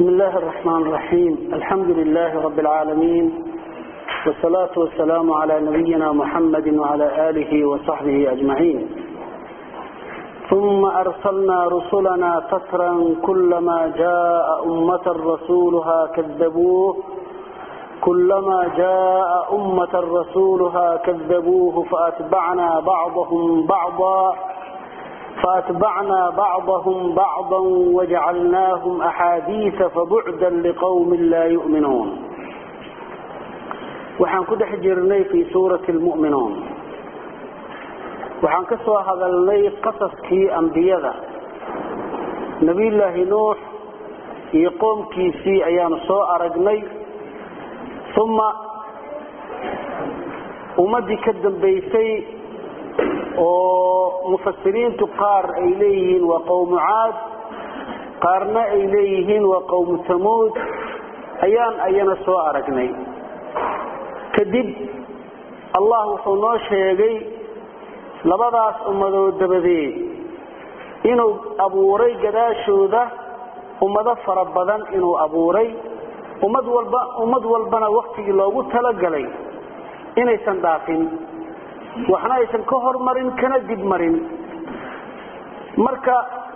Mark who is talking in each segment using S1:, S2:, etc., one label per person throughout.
S1: بسم الله الرحمن الرحيم الحمد لله رب العالمين والصلاة والسلام على نبينا محمد وعلى آله وصحبه أجمعين ثم أرسلنا رسلنا فترا كلما جاء أمة رسولها كذبوه كلما جاء أمة رسولها كذبوه فأتبعنا بعضهم بعضا فأتبعنا بعضهم بعضا وجعلناهم أحاديث فبعدا لقوم لا يؤمنون waxaan ku dhex jirnay fii suurati lmu'minuun waxaan ka soo hadalnay qasaskii ambiyada nebiyullaahi nuux iyo qoomkiisii ayaanu soo aragnay uma ummaddii ka dambaysay oo mufasiriintu qaar ay leeyihiin waa qowmu caad qaarna ay leeyihiin waa qowmu tamuud ayaan ayana soo aragnay kadib allah wuxuu noo sheegay labadaas ummadood dabadeed inuu abuuray gadaashooda ummado fara badan inuu abuuray ummad walba ummad walbana waktigii loogu talagalay inaysan dhaafin waxna aysan ka hormarin kana dib marin marka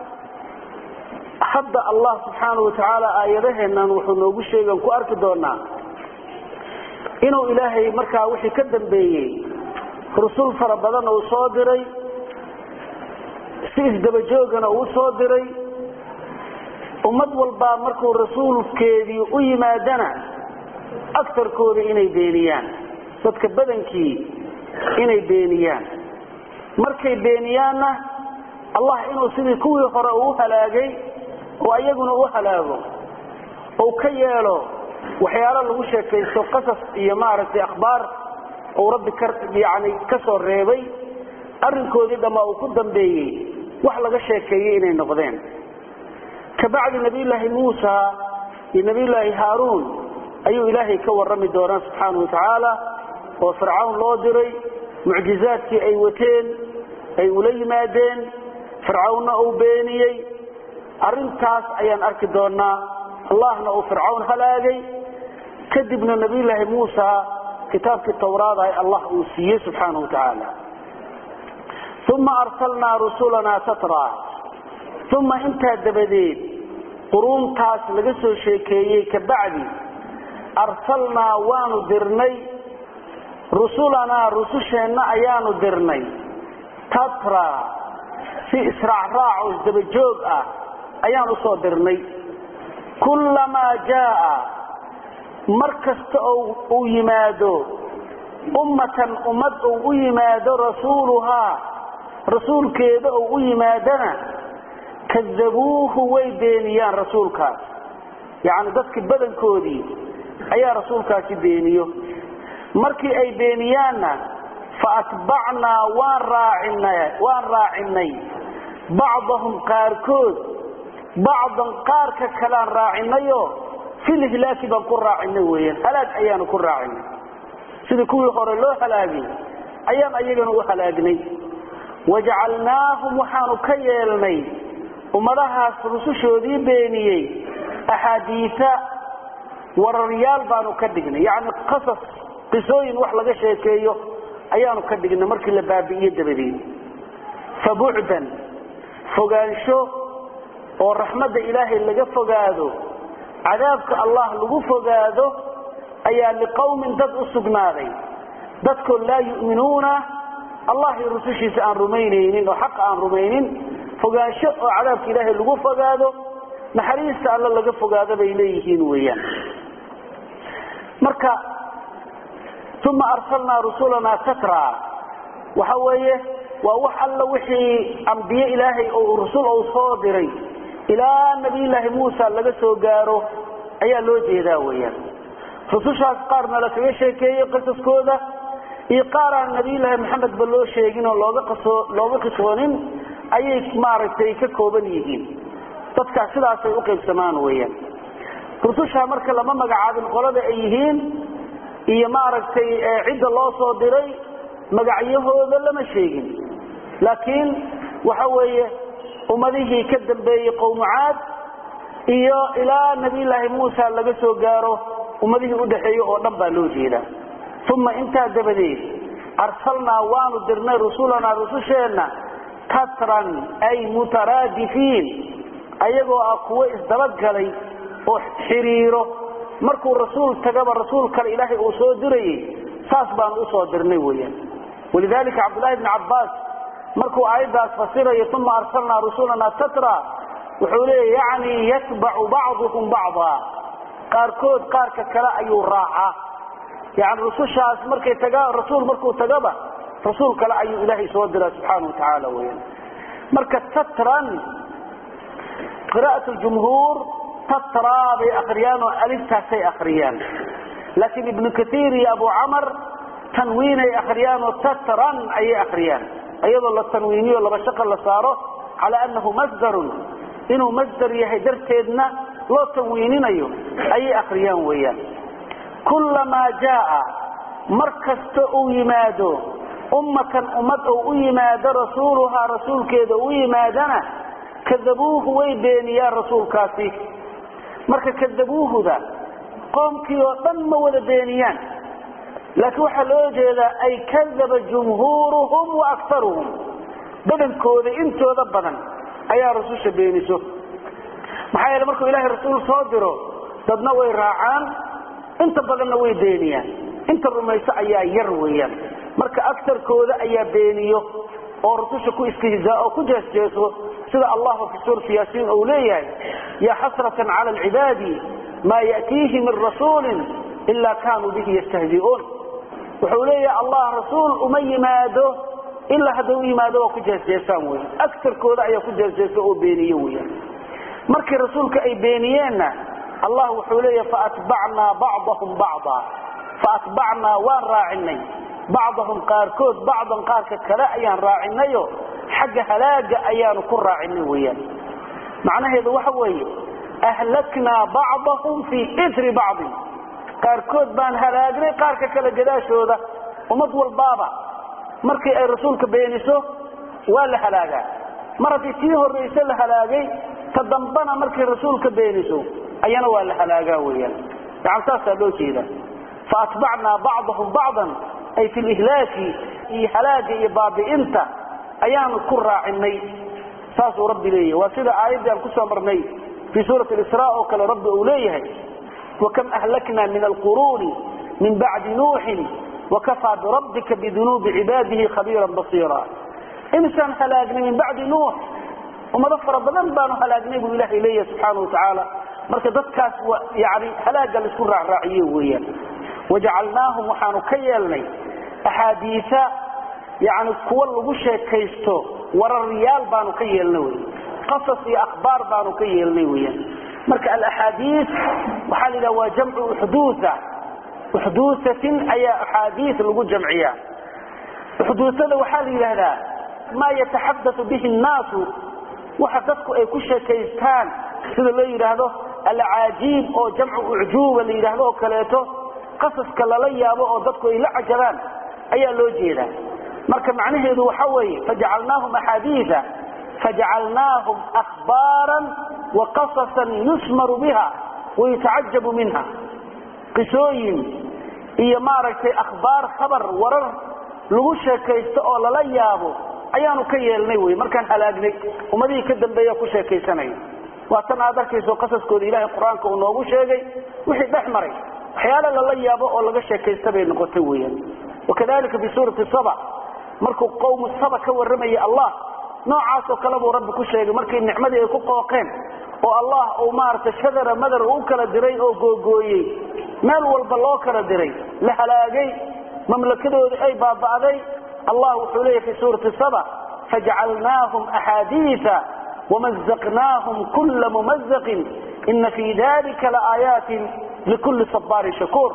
S1: hadda allah subxaanau watacaala aayadaheennan wuxuu noogu sheegan ku arki doonaa inuu ilaahay markaa wixii ka dambeeyey rusul fara badan uu soo diray si isdabajoogana uu soo diray ummad walbaa markuu rasuulkeedii u yimaadana agarkooda inay beeniyaan dadka badankii inay beeniyaan markay beeniyaanna allah inuu sidii kuwii hore uu halaagay oo iyaguna u halaago ou ka yeelo waxyaalo lagu sheekaysto qasas iyo maaragtay akhbaar uu rabbi yani ka soo reebay arrinkoodii dhammaa uu ku dambeeyey wax laga sheekeeyey inay noqdeen kabacdi nabiyulaahi muusa iyo nabiyulaahi haaruun ayuu ilaahay ka warrami doonaa subxaana wa tacaala oo fircawn loo diray mucjizaadkii ay wateen ay ula yimaadeen fircawnna uu beeniyey arrintaas ayaan arki doonaa allahna uu fircawn halaagay kadibna nabiyulaahi muusa kitaabkii tawraadaha allah uu siiyey subxaana wa tacaala uma arsalnaa rusulanaa tatra uma intaa dabadeed quruuntaas laga soo sheekeeyey kabacdi arsalnaa waanu dirnay rusulanaa rususheenna ayaanu dirnay tatra si israacraac oo isdabajoog ah ayaan u soo dirnay kullamaa jaaa mar kasta uu yimaado ummatan ummad uu u yimaado rasuuluhaa rasuulkeeda uu u yimaadana kadabuuhu way beeniyaan rasuulkaas yacni dadkii badankoodii ayaa rasuulkaasi beeniyo markii ay beeniyaanna faatbacnaa waan raacinay bacdahum qaarkood bacdan qaarka kalaan raacinayoo filihlaaki baan ku raacinay weyaan halaag ayaanu ku raacinay sidii kuwii hore loo halaagay ayaan ayagana u halaagnay wajacalnaahum waxaanu ka yeelnay ummadahaas rusushoodii beeniyey axaadiia wararyaal baanu ka dhignay yacni qasas qisooyin wax laga sheekeeyo ayaanu ka dhignay markii la baabi'iye dabadeed fabucdan fogaansho oo raxmadda ilaahay laga fogaado cadaabka allah lagu fogaado ayaa liqowmin dad u sugnaaday dadkoo laa yu'minuuna allah iyo rusushiisa aan rumaynaynin oo xaqa aan rumaynin fogaansho oo cadaabka ilaahay lagu fogaado naxariista alla laga fogaado bay leeyihiin weeyaan marka uma arsalnaa rusulanaa tatra waxa weeye waa wax alla wixii ambiye ilaahay oo rusul ou soo diray ilaa nabiyulaahi muusa laga soo gaaro ayaa loo jeedaa weeyaan rusushaas qaarna la kaga sheekeeyey qisaskooda iyo qaar aan nabiyulaahi maxamedba loo sheegin oo looga qisoonin ayay maaragtay ka kooban yihiin dadkaas sidaasay u qaybsamaan weeyaan rususha marka lama magacaabin qolada ay yihiin iyo maaragtay cidda loo soo diray magacyahooda lama sheegin laakiin waxa weeye ummadihii ka dambeeyey qowmu caad iyo ilaa nabiyulaahi muusa laga soo gaaro ummadihii udhaxeeye oo dhan baa loo jeedaa uma intaa dabadeed arsalnaa waanu dirnay rusulanaa rususheenna tatran ay mutaraadifiin ayagoo ah kuwo isdabagalay oo xiriiro markuu rasuul tagaba rasuul kale ilaahay uu soo dirayay saas baanu usoo dirnay weyaan walidalika cabdullahi bni cabbaas markuu aayaddaas fasirayo uma arsalnaa rusulana tatra wuxuu leeya yacni yatbacu bacduhum bacdaa qaarkood qaarka kale ayuu raacaa yani rusushaas markay tagaa rasuul markuu tagaba rasuul kale ayuu ilaahay soo diraa subxaana watacaala weyaan marka tatran qira'at ljumhuur tatraa bay akriyaan oo aliftaasay akriyaan laakiin ibnu kaiir iyo abu camar tanwiinay akriyaan oo tatran ayay akriyaan iyadoo la tanwiiniyo laba shaqa la saaro cala anahu masdarun inuu masdar yahay darteedna loo tanwiininayo ayay akriyaan weeyaan kullamaa jaaa mar kasta uu yimaado ummatan ummad ou u yimaado rasuuluhaa rasuulkeeda u yimaadana kadabuuhu way beeniyaan rasuulkaasi marka kadabuuhuda qoomkii oo dhan ma wada beeniyaan laakiin waxaa loo jeedaa ay kadaba jumhuuruhum wa aktaruhum badankooda intooda badan ayaa rasusha beeniso maxaa yeele markuu ilaahay rasuul soo diro dadna way raacaan inta badanna way beeniyaan inta rumayso ayaa yar weeyaan marka aktarkooda ayaa beeniyo oo rususha ku istihzaa oo ku jeesjeeso sida allahu fi suurati yaasiin uu leeyahay ya xasratan cala alcibaadi maa ya'tiihi min rasuulin ilaa kaanuu bihi yastahzi'uun wuxuu leeyahay allah rasuul uma yimaado ilaa hadday u yimaado waa ku jeesjeesaan wey aktarkooda ayaa ku jeesjeesa oo beeniyo weyaan markii rasuulka ay beeniyeenna allah wuxuu leeyahay faatbacnaa bacdahum bacda faatbacnaa waan raacinay bacdahum qaarkood bacdan qaarka kale ayaan raacinayo xagga halaaga ayaanu ku raacinay weyaan macnaheedu waxa weeye ahlaknaa bacdahum fii itri bacdin qaarkood baan halaagnay qaarka kale gadaashooda ummad walbaaba markii ay rasuulka beeniso waa la halaagaa mar haddii tii horrayse la halaagay ta dambana markay rasuulka beeniso ayana waa la halaagaa weyaan yani saasaa loo jeeda faatbacnaa bacdahum bacdan ay fi lihlaaki iyo halaaga iyo baabi'inta ayaanu ku raacinay saasuu rabbi leeyahy waa sida aayaddii aan kusoo marnay fii suurati isra oo kale rabbi uu leeyahay wakam ahlakna min alquruuni min bacdi nuuxin wakafaa birabbika bidunuubi cibaadihi khabiiran basiira imisaan halaagnay min bacdi nuux ummado fara badan baanu halaagnay buu ilahay leeyahay subxaana watacaala marka dadkaas yani halaaga laisku raacraaciye weeyaan wajacalnaahum waxaanu ka yeelnay axaadiisa yani kuwa lagu sheekaysto wararyaal baanu ka yeelnay wy qasas iyo akhbaar baanu ka yeelnay weyaan marka alaxaadiis waxaa la yidhaha waa jamcu uxduuha uxduusatin ayaa axaadiis lagu jamciya uxduusada waxaa la yidhaahdaa maa yataxadau bihi nnaasu waxa dadku ay ku sheekaystaan sida loo yidhaahdo alcaajiib oo jamcu ucjuuba la yidhaahdo oo kaleeto qasaska lala yaabo oo dadku ay la cajabaan ayaa loo jeedaa marka macnaheedu waxa weeye fajacalnaahum axaadiia fajacalnaahum ahbaaran wa qasasan yusmaru biha wayutacajabu minha qisooyin iyo maaragtay akhbaar khabar warar lagu sheekaysto oo lala yaabo ayaanu ka yeelnay wy markaan halaagnay ummadihii ka dambeeya ku sheekaysanaya waa tan aad arkayso qasaskooda ilahay qur-aanka uu noogu sheegay wixii dhex maray waxyaala lala yaabo oo laga sheekaysta bay noqotay weyan wakadalika fi suurati saba markuu qowmu saba ka warramaya allah noocaasoo kale buu rabbi ku sheegay markii nicmadii ay ku qooqeen oo allah uu maaragtay shadara madar u kala diray oo googooyey meel walba loo kala diray la halaagay mamlakadoodii ay baaba'day allah wuxuu leeyahy fi suurati saba fajacalnaahum axaadiia wamazaqnaahum kula mumazaqin ina fii dalika laaayaatin likulli sabaarin shakuur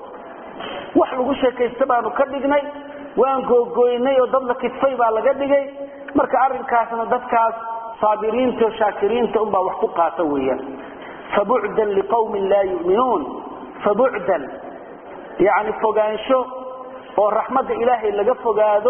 S1: wax lagu sheekaysta baanu ka dhignay waan googooynay oo dad la kidfay baa laga dhigay marka arrinkaasna dadkaas saabiriinta o shaakiriinta unbaa wax ku qaata weeyaan fabucdan liqawmin laa yu'minuun fabucdan yani fogaansho oo raxmadda ilaahay laga fogaado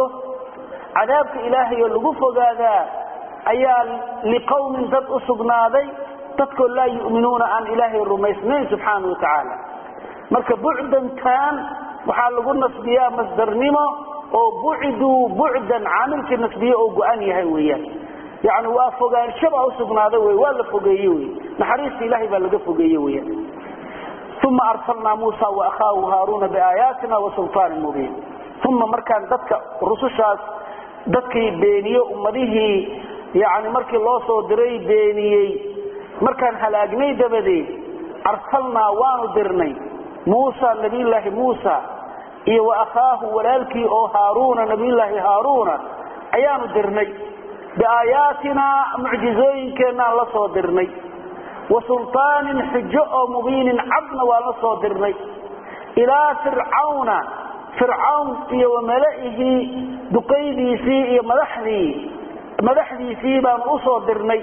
S1: cadaabka ilaahay oo lagu fogaadaa ayaa liqawmin dad u sugnaaday dadkoo laa yu'minuuna aan ilaahay rumaysnayn subxaana wa tacaala marka bucdantan waxaa lagu nasbiyaa masdarnimo oo buciduu bucdan caamilkii nasbiye oo go-an yahay weeyaan yani waa fogaanshabaa usugnaaday wey waa la fogeeye wey naxariista ilahay baa laga fogeeye weyan uma arsalnaa muusa waakhaahu haaruuna biaayaatina wasulطaanin mubiin uma markaan dadka rusushaas dadkii beeniye ummadihii yani markii loo soo diray beeniyey markaan halaagnay dabadeed arsalnaa waanu dirnay muusa nabiyulaahi muusa iyo waakhaahu walaalkii oo haaruuna nabiyulaahi haaruuna ayaanu dirnay biaayaatinaa mucjizooyinkeenaan la soo dirnay wa sulطaanin xujo oo mubiinin cadna waan la soo dirnay ilaa fircawna fircawn iyo wamala'ihii duqaydiisii iyo madaxdii madaxdiisii baanu u soo dirnay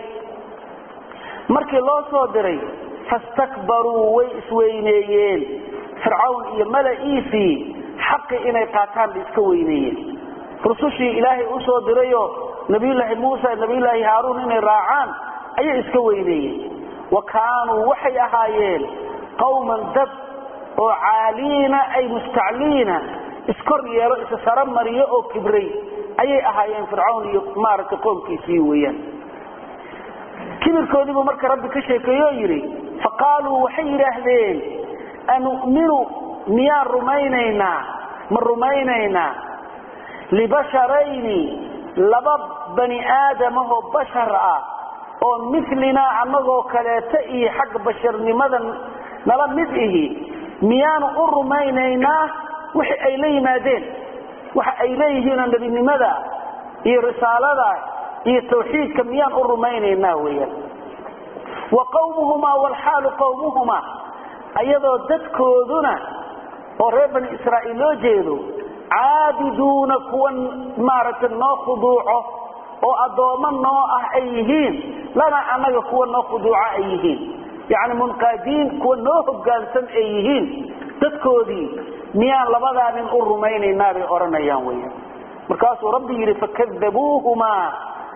S1: markii loo soo diray fastakbaruu way isweyneeyeen fircawn iyo mala'iisii xaqi inay qaataan bay iska weyneeyeen rusushii ilaahay u soo dirayoo nabiyulaahi muusa nabiyulaahi haaruun inay raacaan ayay iska weyneeyeen wa kaanuu waxay ahaayeen qawman dad oo caaliina ay mustacliina iskor yeelo isa saro mariyo oo kibray ayay ahaayeen fircawn iyo maaragtay qoomkiisii weeyaan kibirkoodiibuu marka rabbi ka sheekeeyo oo yidhi faqaaluu waxay yidhaahdeen anu'minu miyaan rumaynaynaa ma rumaynaynaa libasharayni laba bani aadamahoo bashar ah oo milinaa annagoo kaleeto iyo xagga basharnimada nala mid ihi miyaanu u rumaynaynaa wixi ay la yimaadeen waxa ay leeyihiinoo nebinimada iyo risaalada iyo tawxiidka miyaan u rumaynaynaa weeyaan wa qawmuhumaa walxaalu qawmuhumaa ayadoo dadkooduna oo reer bani israa'iil loo jeedo caabiduuna kuwa maaragtay noo khuduuco oo addoommo noo ah ay yihiin lana annaga kuwa noo khuduuco ay yihiin yacni munqaadiin kuwa noo hoggaansan ay yihiin dadkoodii miyaan labadaa nin u rumaynaynaa bay odhanayaan weya markaasuu rabbi yidhi fakadabuuhumaa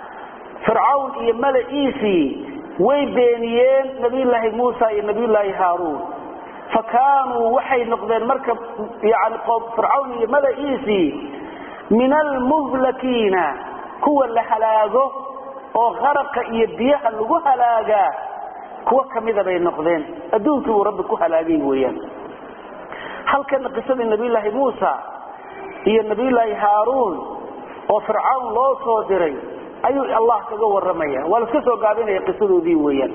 S1: fircawn iyo mala'iisii way beeniyeen nabiyulaahi muusa iyo nabiyulaahi haaruun fa kaanuu waxay noqdeen marka yani fircawn iyo mala'iisii min almuhlakiina kuwa la halaago oo kharaqa iyo biyaha lagu halaagaa kuwo kamida bay noqdeen adduunkii buu rabbi ku halaagay weeyaan halkana qisadii nabiyulaahi muusa iyo nabiyulaahi haaruun oo fircawn loo soo diray ayuu allah kaga waramaya waa laska soo gaabinaya qisadoodii weeyaan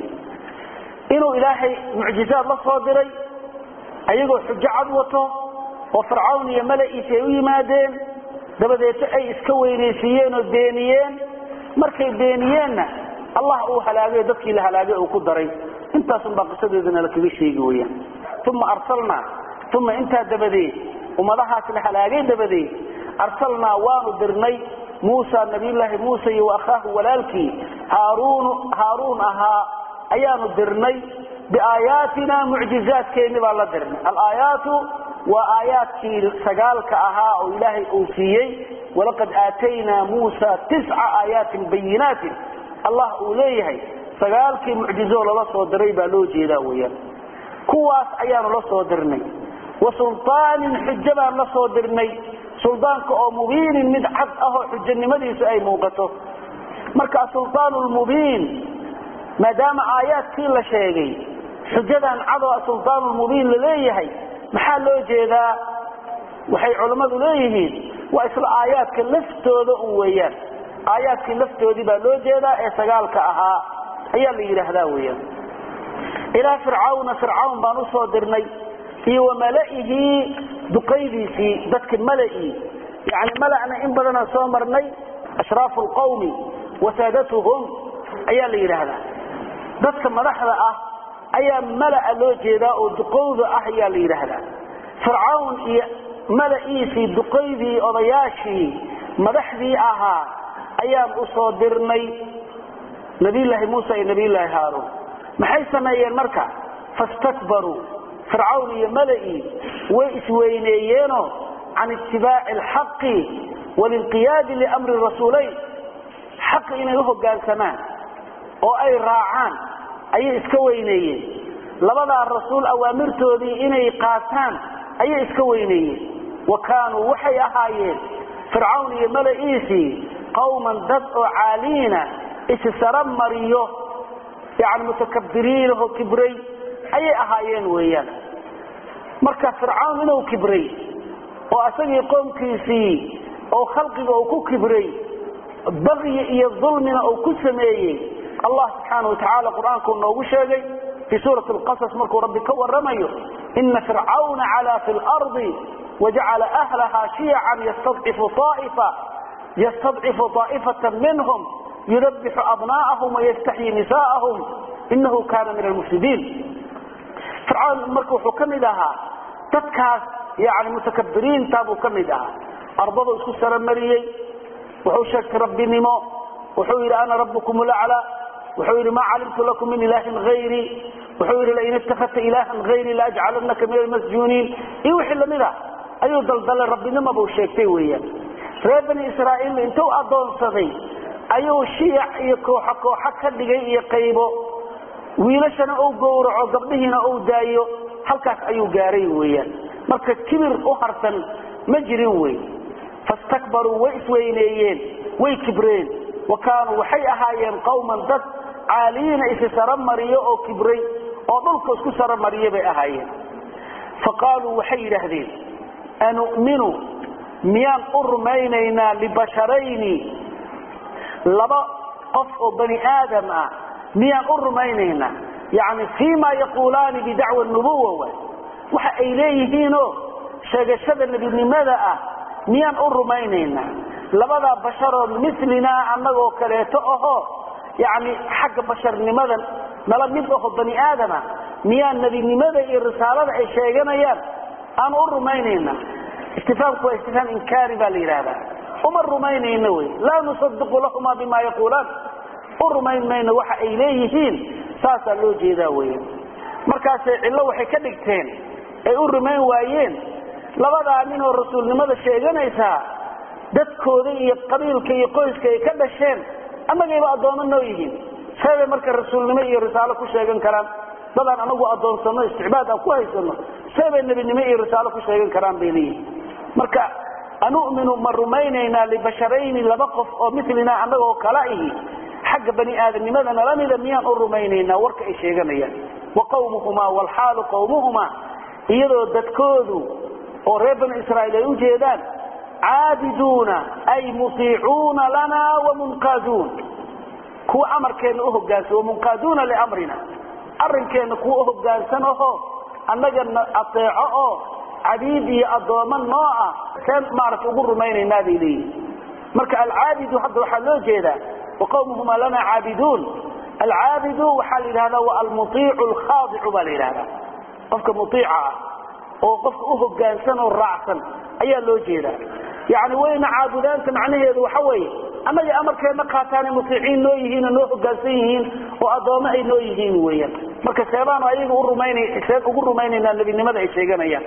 S1: inuu ilaahay mucjizaad la soo diray ayagoo xujo cad wato oo fircawn iyo mala'iisi ay u yimaadeen dabadeeto ay iska weynaysiiyeen oo beeniyeen markay beeniyeenna allah uu halaagay dadkii la halaagay uu ku daray intaasunbaa qisadeedana la kaga sheegi weyaan uma arsalnaa uma intaa dabadeed ummadahaas la halaagay dabadeed arsalnaa waanu dirnay muusa nabiyulaahi muuse iyo waakhaahu walaalkii haaruun haaruun ahaa ayaanu dirnay biaayaatina mucjizaadkeenni baan la dirnay alaayaatu waa aayaadkii sagaalka ahaa oo ilaahay uu siiyey walaqad aataynaa muusa tisca aayaatin bayinaatin allah uu leeyahay sagaalkii mucjizoo lala soo diray baa loo jeedaa weyaan kuwaas ayaanu la soo dirnay wa sulطaanin xujo baan la soo dirnay suldaanka oo mubiinin mid cad ahoo xujanimadiisu ay muuqato marka sulطaan lmubiin maadaama aayaadkii la sheegay xujadan cadoo sulطaan lmubiin laleeyahay maxaa loo jeedaa waxay culammadu leeyihiin waa isla aayaadka laftooda un weeyaan aayaadkii laftoodii baa loo jeedaa ee sagaalka ahaa ayaa la yidhaahdaa weeyaan ilaa fircawna fircawn baan usoo dirnay iyo wa mala'ihii duqaydiisii dadka mala'ii yani mala'na in badanaan soo marnay ashraafu lqawmi wasaadatuhum ayaa la yidhaahdaa dadka madaxda ah ayaa mala'a loo jeedaa oo duqowda ah ayaa la yidhaahdaa fircawn iyo mala'iisii duqaydii odayaashii madaxdii ahaa ayaan usoo dirnay nabiyulaahi muusa iyo nabiyulaahi haaruun maxay sameeyeen marka fastakbaruu fircawn iyo mala'ii way isweyneeyeenoo can itibaaci alxaqi walinqiyaadi liamri rasuulayn xaqi inay u hoggaansamaan oo ay raacaan ayay iska weyneeyeen labadaa rasuul awaamirtoodii inay qaataan ayay iska weyneeyeen wa kaanuu waxay ahaayeen fircawn iyo mala'iisii qawman dad oo caaliina issara mariyo yani mutakabiriinahoo kibray ayay ahaayeen weeyaan marka fircawn inuu kibray oo asagii qoomkiisii oo khalqiga uu ku kibray bagyi iyo dulmina uu ku sameeyey allah subxaana wa tacaala qur-aankuu noogu sheegay fii suurati alqasas markuu rabbi ka waramayo ina fircawna calaa fi lardi wajacala ahlaha shiyacan yastadcifu aa'ifa yastadcifu aa'ifata minhum yudabixu abnaa'ahum wayastaxyi nisaa'ahum inahu kaana min almufsidiin fircawn marka wuxuu ka mid ahaa dadkaas yani mutakabiriinta buu ka mid ahaa ardadu isku saramariyey wuxuu sheegtay rabbinimo wuxuu yidhi ana rabbukum laclaa wuxuu yidhi maa calimtu lakum min ilaahin hayrii wuxuu yidhi lain itakadta ilaahan hayrii laajcalanaka min almasjuuniin iyo wixii lamid a ayuu daldalay rabbinimo buu sheegtay weeyaan reer bani israa'iil intuu addoonsaday ayuu shiyac iyo kooxo kooxo ka dhigay iyo qaybo wiilashana uu gowraco gabdhihiina uu daayo halkaas ayuu gaaray weeyaan marka kibir u harsan ma jirin wey fastakbaruu way isweyneeyeen way kibreen wa kaanuu waxay ahaayeen qawman dad caaliyiina isi saromariyo oo kibray oo dhulka isku saromariya bay ahaayeen fa qaaluu waxay yidhaahdeen anu'minu miyaan u rumaynaynaa libasharayni laba qof oo bani aadam ah miyaan u rumaynaynaa yani fii ma yaquulaani bidacwa nubuwa wa waxa ay leeyihiinoo sheegashada nebinimada ah miyaan u rumaynaynaa labadaa basharoo milinaa annagoo kaleeto ahoo yani xagga basharnimada nala mid aho bani aadama miyaan nebinimada iyo risaalada ay sheeganayaan aan u rumaynaynaa istifaamku waa istifaam inkaari baa la yidhaahdaa uma rumaynayno wy laa nusadiqu lahuma bima yaquulaan u rumayn mayno waxa ay leeyihiin saasaa loo jeedaa weya markaasay cillo waxay ka dhigteen ay u rumayn waayeen labadaa ninoo rasuulnimada sheeganaysaa dadkooda iyo qabiilka iyo qoyska ay ka dhasheen annagayba addoommo noo yihiin seebay marka rasuulnimo iyo risaalo ku sheegan karaan dadaan anagu addoonsano isticbaad aan ku haysano seebay nebinimo iyo risaalo ku sheegan karaan bay leeyihin marka anu'minu ma rumaynaynaa libasharayni laba qof oo milinaa annagoo kala ihi xagga bani aadamnimada nala mida miyaan u rumaynaynaa warka ay sheeganayaan wa qawmuhumaa waalxaalu qawmuhumaa iyadoo dadkoodu oo reer bani israa'iil ay u jeedaan caabiduuna ay mutiicuuna lana wamunqaaduun kuwa amarkeenna uhogaansan wamunqaaduuna liamrina arrinkeenna kuwa uhogaansan aho annagana ateeco oo cabiid iyo addoommo noo ah seen maarata ugu rumaynaynaa bay leeyihin marka alcaabidu hadda waxaa loo jeedaa waqawmuhumaa lana caabiduun alcaabidu waxaa la yidhahdaa wa almuiicu alkhaadicu baa la yidhahdaa qofka muiica ah oo qofka u hogaansan oo raacsan ayaa loo jeedaa yani wayna caabudaanta macnaheedu waxa weeye annaga amarkeenna qaataanay mutiiciin noo yihiin oo noo hogaansan yihiin oo addoommo ay noo yihiin weeyaan marka seebaanu ayaga urumayna seen ugu rumaynaynaa nebinimada ay sheeganayaan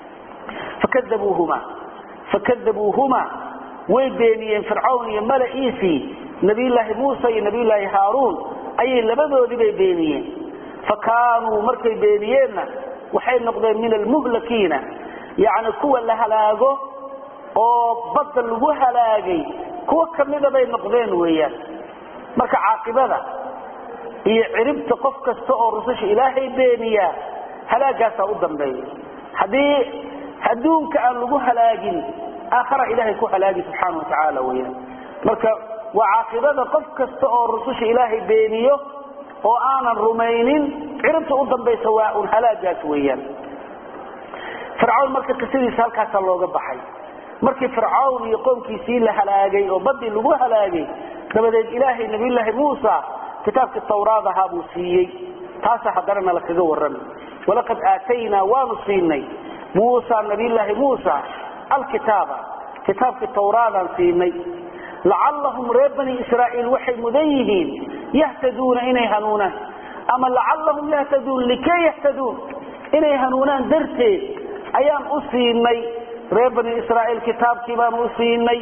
S1: fakadabuuhuma fakadabuuhuma way beeniyeen fircawn iyo mala'iisii nabiyulaahi muusa iyo nabiyulaahi haaruun ayay labadoodii bay beeniyeen fa kaanuu markay beeniyeenna waxay noqdeen min almuhlakiina yacni kuwa la halaago oo badda lagu halaagay kuwo kamida bay noqdeen weeyaan marka caaqibada iyo ciribta qof kasta oo rususha ilaahay beeniyaa halaagaasaa u dambeeya haddii adduunka aan lagu halaagin aakhara ilaahay ku halaagi subxaana wa tacaala weyaan marka waa caaqibada qof kasta oo rususha ilaahay beeniyo oo aanan rumaynin ciribta u dambaysa waa un halaagaas weeyaan fircawn marka qisadiisa halkaasaa looga baxay markii fircawn iyo qoomkiisii la halaagay oo badii lagu halaagay dabadeed ilaahay nabiyulaahi muusa kitaabkii tawraad ahaa buu siiyey taasa haddana nala kaga warramay walaqad aataynaa waanu siinay muusa nabiyulaahi muusa alkitaaba kitaabkii tawraadaan siinay lacallahum reer bani israa'iil waxay mudan yihiin yahtaduuna inay hanuunaan ama lacallahum yahtaduun likay yahtaduun inay hanuunaan darteed ayaan u siinay reer bani israa'iil kitaabkii baanu u siinay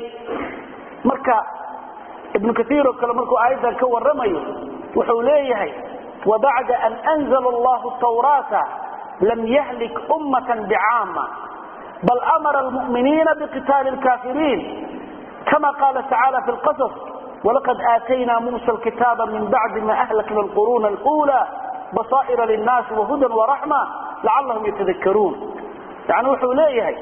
S1: marka ibnu kaiir oo kale markuu aayaddan ka warramayo wuxuu leeyahay وبعد أن أنزل الله التوراة لم يهلك أمة بعامة بل أمر المؤمنين بقتال الكافرين كما قال تعالى في القصص ولقد آتينا موسى الكتاب من بعد ما أهلكنا القرون الأولى بصائر للناس وهدى ورحمة لعلهم يتذكرون يعني وحو ليهي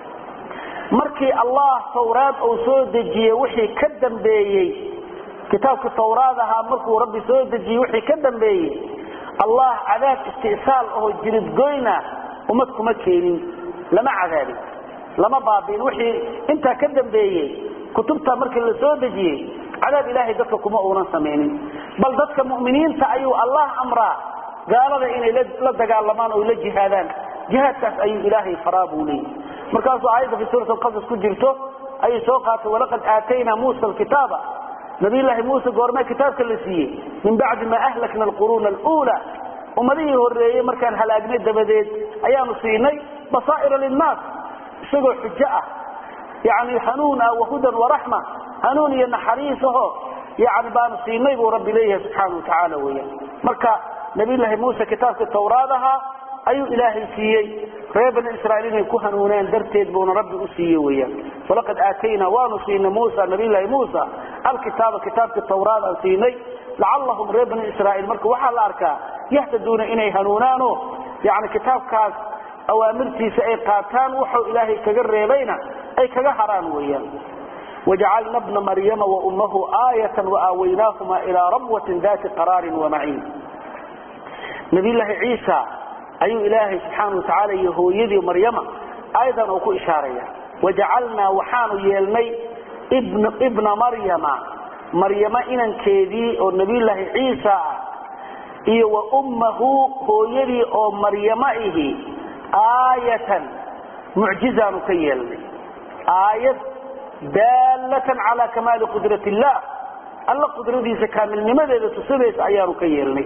S1: markii allah tawraad uu soo dejiyey wixii ka dambeeyey kitaabka tawraad ahaa markuu rabbi soo dejiyey wixii ka dambeeyey allah cadaab isti'saal oo jiridgoyna ummad kuma keenin lama cadaabin lama baabiin wixii intaa ka dambeeyey kutubta markii la soo dejiyey cadaab ilaahay dadka kuma uunan samaynin bal dadka mu'miniinta ayuu allah amraa gaalada inay la dagaalamaan oo la jihaadaan jihaadkaas ayuu ilaahay faraa buu leeyahy markaasuu aayadda fi suurat alqasas ku jirto ayay soo qaatay walaqad aataynaa muusa alkitaaba nabiyullaahi muuse goormee kitaabka la siiyey min bacdi maa ahlakna alquruuna aluula ummadihii horreeyey markaan halaagnay dabadeed ayaanu siinay basaa'ira linnaas isagoo xujo ah yani hanuun ah wahudan waraxma hanuun iyo naxariis aho yani baanu siinay buu rabbi leeyahay subxaana wa tacaala weeyaan marka nabiyullaahi muuse kitaabkii tawraad ahaa ayuu ilaahay siiyey reer bani israiil inay ku hanuunaan darteed buuna rabbi u siiye weyaan walaqad aataynaa waanu siinay musa nabiylahi muusa alkitaaba kitaabkii tawraad aan siinay lacallahum reer bani israiil marka waxaa la arkaa yahtaduuna inay hanuunaano yani kitaabkaas awaamirtiisa ay qaataan wuxuu ilaahay kaga reebayna ay kaga haraan weyaan wajacalna bna maryama waummahu aayatan waaawaynaahumaa ilaa rabwatin dati qaraarin wamaciin nabiyllaahi ciisa ayuu ilaahay subxaana wa tacaala iyo hooyadii maryama aayadan uu ku ishaaraya wajacalnaa waxaanu yeelnay ibna maryama maryama inankeedii oo nabiyullaahi ciisa ah iyo wa ummahu hooyadii oo maryama ihi aayatan mucjizaanu ka yeelnay aayad daallatan calaa kamaali qudrat illah alla qudradiisa kaamilnimadeeda tusinaysa ayaanu ka yeelnay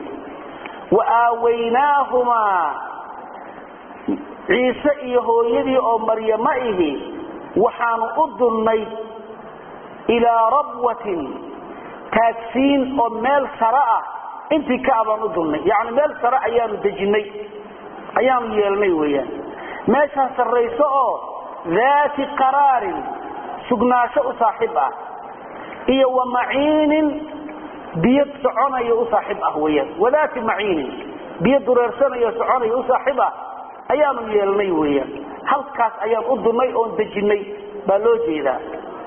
S1: waaaawaynaahumaa ciise iyo hooyadii oo maryamo ihi waxaanu u dunnay ilaa rabwatin taagsiin oo meel sare ah intii ka abaan u dunnay yani meel sare ayaanu dejinnay ayaanu yeelnay weyaan meeshaa sarrayso oo daati qaraarin sugnaasho u saaxiib ah iyo wa maciinin biyo soconayo u saaxiib ah weyaan wadaati maciinin biyo dureersanayo soconayo u saaxiib ah ayaanu yeelnay weyaan halkaas ayaan u dunnay oon dejinnay baa loo jeedaa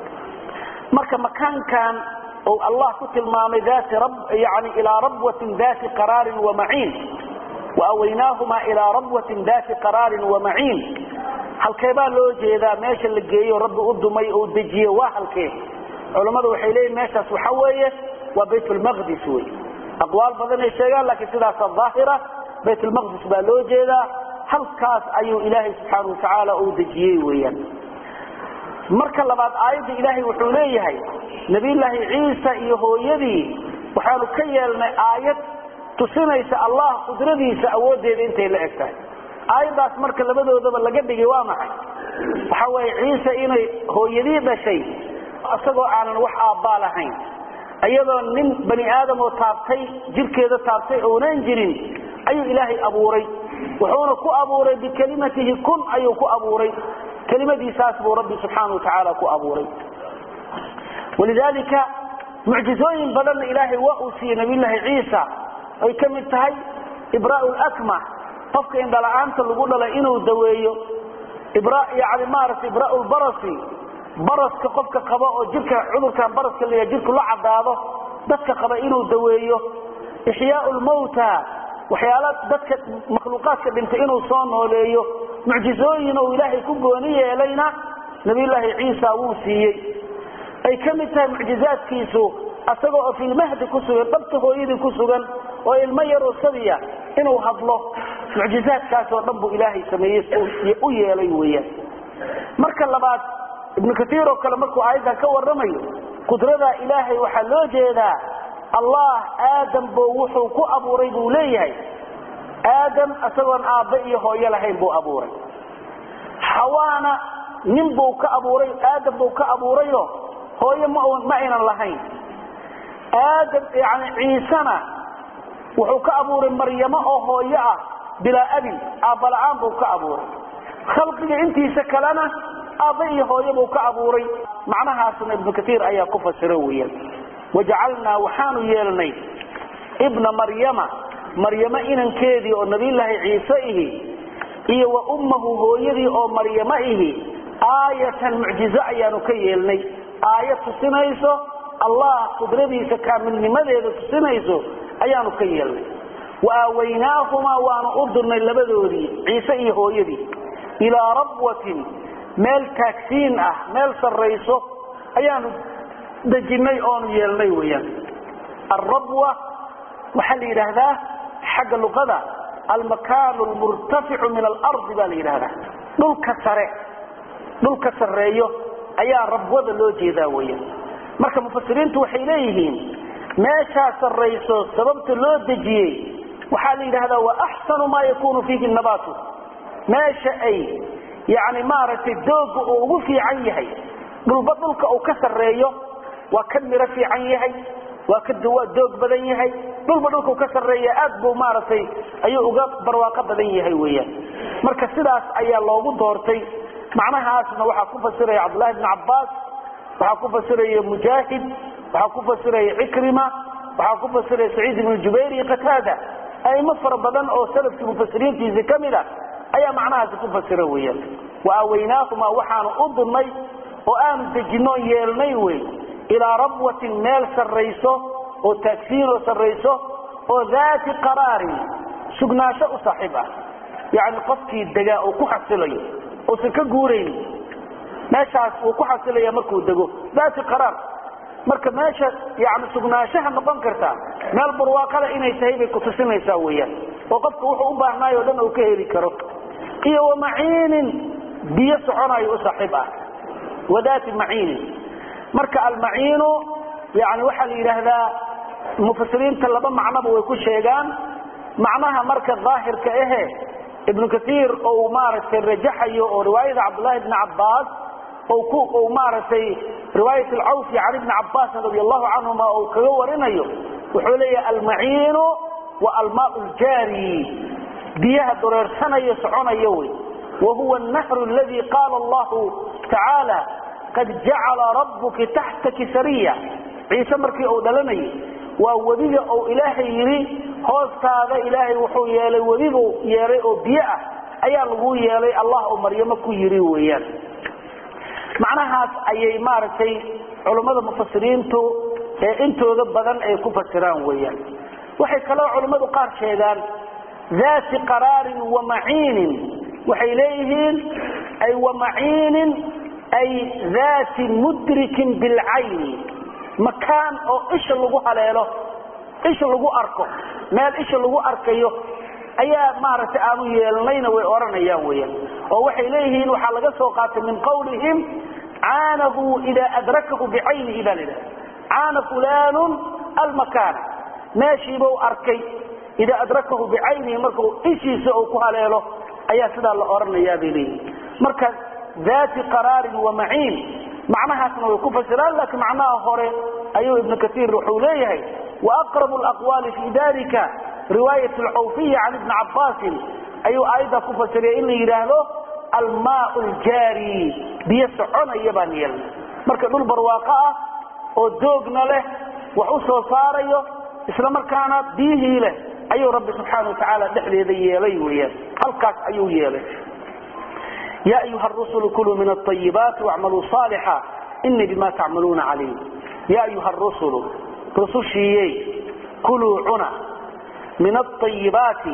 S1: marka makaankan ou allah ku tilmaamay yani ilaa rabwatin dati qaraarin wamaciin waawaynaahumaa ilaa rabwatin dati qaraarin wamaciin halkeebaa loo jeedaa meesha la geeyo rabbi u dumay oo dejiye waa halkee culammadu waxay leeyihin meeshaas waxa weeye waa baytulmaqdis wey aqwaal badanay sheegaan laakiin sidaasa daahira baytulmaqdis baa loo jeedaa halkaas ayuu ilaahay subxaana watacaala uu dejiyey weyaan marka labaad aayadda ilaahay wuxuu leeyahay nabiyullaahi ciisa iyo hooyadii waxaanu ka yeelnay aayad tusinaysa allah qudradiisa awooddeeda intay la eg tahay aayaddaas marka labadoodaba laga dhigay waa maxay waxa weeye ciise inay hooyadii dhashay isagoo aanan wax aabbaa lahayn iyadoo nin bani aadamoo taabtay jirkeeda taabtay ounan jirin ayuu ilaahay abuuray wuxuuna ku abuuray bikelimatihi kun ayuu ku abuuray kelimadiisaas buu rabbi subxaana wa tacaala ku abuuray walidaalika mucjizooyin badanna ilaahay waa uu siiyey nabiyullaahi ciisa ay ka mid tahay ibraau lakmah qofka indhala-aanta lagu dhalay inuu daweeyo yani maaragtay ibraau lbarasi baraska qofka qaba oo jirka cudurkan baraska la jirku la cadaado dadka qaba inuu daweeyo ixyaau lmawta waxyaala dadka makhluuqaadka dhintay inuu soo nooleeyo mucjizooyin oo ilaahay ku gooni yeelayna nabiyullaahi ciisa wuu siiyey ay ka mid tahay mucjizaadkiisu asagoo oo filmahdi ku sugan dhabta hooyadii ku sugan oo ilmo yaroo sabiya inuu hadlo mucjizaadkaasoo dhan buu ilaahay sameeyey u yeelay weeyaan marka labaad ibnu kaiir oo kale markuu aayaddan ka warramayo qudrada ilaahay waxaa loo jeedaa allah aadam buu wuxuu ku abuuray buu leeyahay aadam isagoon aabbe iyo hooyo lahayn buu abuuray xawaana nin buu ka abuuray aadam buu ka abuurayo hooyo ma ma aynan lahayn aadam yani ciisena wuxuu ka abuuray maryamo oo hooyo ah bilaa abin aabbala'aan buu ka abuuray khalqiga intiisa kalena aabba iyo hooyo buu ka abuuray macnahaasna ibnu kaiir ayaa ku fasira weeyaan wajacalnaa waxaanu yeelnay ibna maryama maryamo inankeedii oo nabiyulaahi ciise ihi iyo wa ummahu hooyadii oo maryamo ihi aayatan mucjizo ayaanu ka yeelnay aayad tusinayso allah qudradiisa kaamilnimadeeda tusinayso ayaanu ka yeelnay wa aawaynaahumaa waanu u dirnay labadoodii ciise iyo hooyadii ilaa rabwatin meel taagsiin ah meel sarrayso ayaanu dejinnay oonu yeelnay weyaan alrabwa waxaa la yidhaahdaa xagga luqada almakaanu lmurtaficu min alardi baa la yidhahdaa dhulka sare dhulka sarreeyo ayaa rabwada loo jeedaa weyaan marka mufasiriintu waxay leeyihiin meeshaa sarrayso sababta loo dejiyey waxaa la yidhahdaa wa axsanu maa yakunu fiihi nabaatu meesha ay yani maaragtay dooga uu ugu fiican yahay dhulba dhulka uu ka sarreeyo waa ka miro fiican yahay waa ka waa doog badan yahay dhulba dhulka uu ka sarreeya aad buu maaragtay ayuu uga barwaaqo badan yahay weeyaan marka sidaas ayaa loogu doortay macnahaasna waxaa ku fasiraya cabdullahi bn cabbaas waxaa ku fasiraya mujaahid waxaa ku fasiraya cikrima waxaa ku fasiraya saciid ibnu jubayr iyo qataada aimo fara badan oo salafkii mufasiriintiisi ka mid a ayaa macnahaasi ku fasira weeyaan wa aawaynaahumaa waxaanu u dirnay oo aanu dejinno yeelnay wey ilaa rabwatin meel sarrayso oo taagsiinoo sarrayso oo daati qaraarin sugnaansho u saaxiib ah yacni qofkii degaa uu ku xasilayo uusan ka guurayn meeshaas uu ku xasilaya markuu dego daati qaraar marka meesha yani sugnaanshaha noqon karta meel barwaaqada inay tahay bay kutusinaysaa weyaan oo qofka wuxuu u baahnaayo o dhan uu ka heli karo iyo wamaciinin biyo soconayo u saaxiib ah wadaati maciinin marka almaciinu yani waxaa la yidhaahdaa mufasiriinta laba macnoba way ku sheegaan macnaha marka daahirka ahe ibnu kaiir ou maaragtay rajaxayo oo riwaayada cabdullahi bni cabbaas u maaragtay riwaayat alcawfi can ibni cabbaasin radi allahu canhuma ou kaga warinayo wuxuu leeyahay almaciinu wa almaau ljaari biyaha dureersanayo soconayo wey wa huwa annahru aladi qaala allahu tacaala qad jacala rabbuki taxtaki sariya ciise markii uu dhalanayay waa webiga ou ilaahay yidhi hoostaada ilaahay wuxuu yeelay webibuu yeelay oo biyo ah ayaa lagu yeelay allah oo maryamo ku yidhi weeyaan macnahaas ayay maaragtay culummada mufasiriintu ee intooda badan ay ku fasiraan weeyaan waxay kaloo culummadu qaar sheegaan daati qaraarin wa maciinin waxay leeyihiin ay wa maciinin ay daati mudrikin bilcayni makaan oo isha lagu haleelo isha lagu arko meel isha lagu arkayo ayaa maaragtay aanu yeelnayna way odhanayaan weyaan oo waxay leeyihiin waxaa laga soo qaatay min qawlihim caanahu idaa adrakahu bicaynihi baa ladhaha caana fulaanun almakaana meeshiibau arkay idaa adrakahu bicaynihi markau ishiisa uu ku haleelo ayaa sidaa la odhanayaa bay leeyihin marka daati qaraarin wa maciin macnahaasna way ku fasiraan laakiin macnaha hore ayuu ibnu kaiir wuxuu leeyahay waaqrabu alaqwaali fi dalika riwaayat alcawfiya can ibni cabbaasin ayuu aayaddaa ku fasiraya in la yidhaahdo almaau ljaari biyo soconaya baan yeelnay marka dhul barwaaqo ah oo doogna leh wax u soo saarayo isla markaana biyihii leh ayuu rabbi subxaana watacaala dhexdeeda yeelay weyaan halkaas ayuu yeelay ya ayuha rusulu kuluu min aayibaati wacmaluu saalixa inii bima tacmaluuna caliim ya ayuha rusulu rusushiiyey kuluu cuna min aayibaati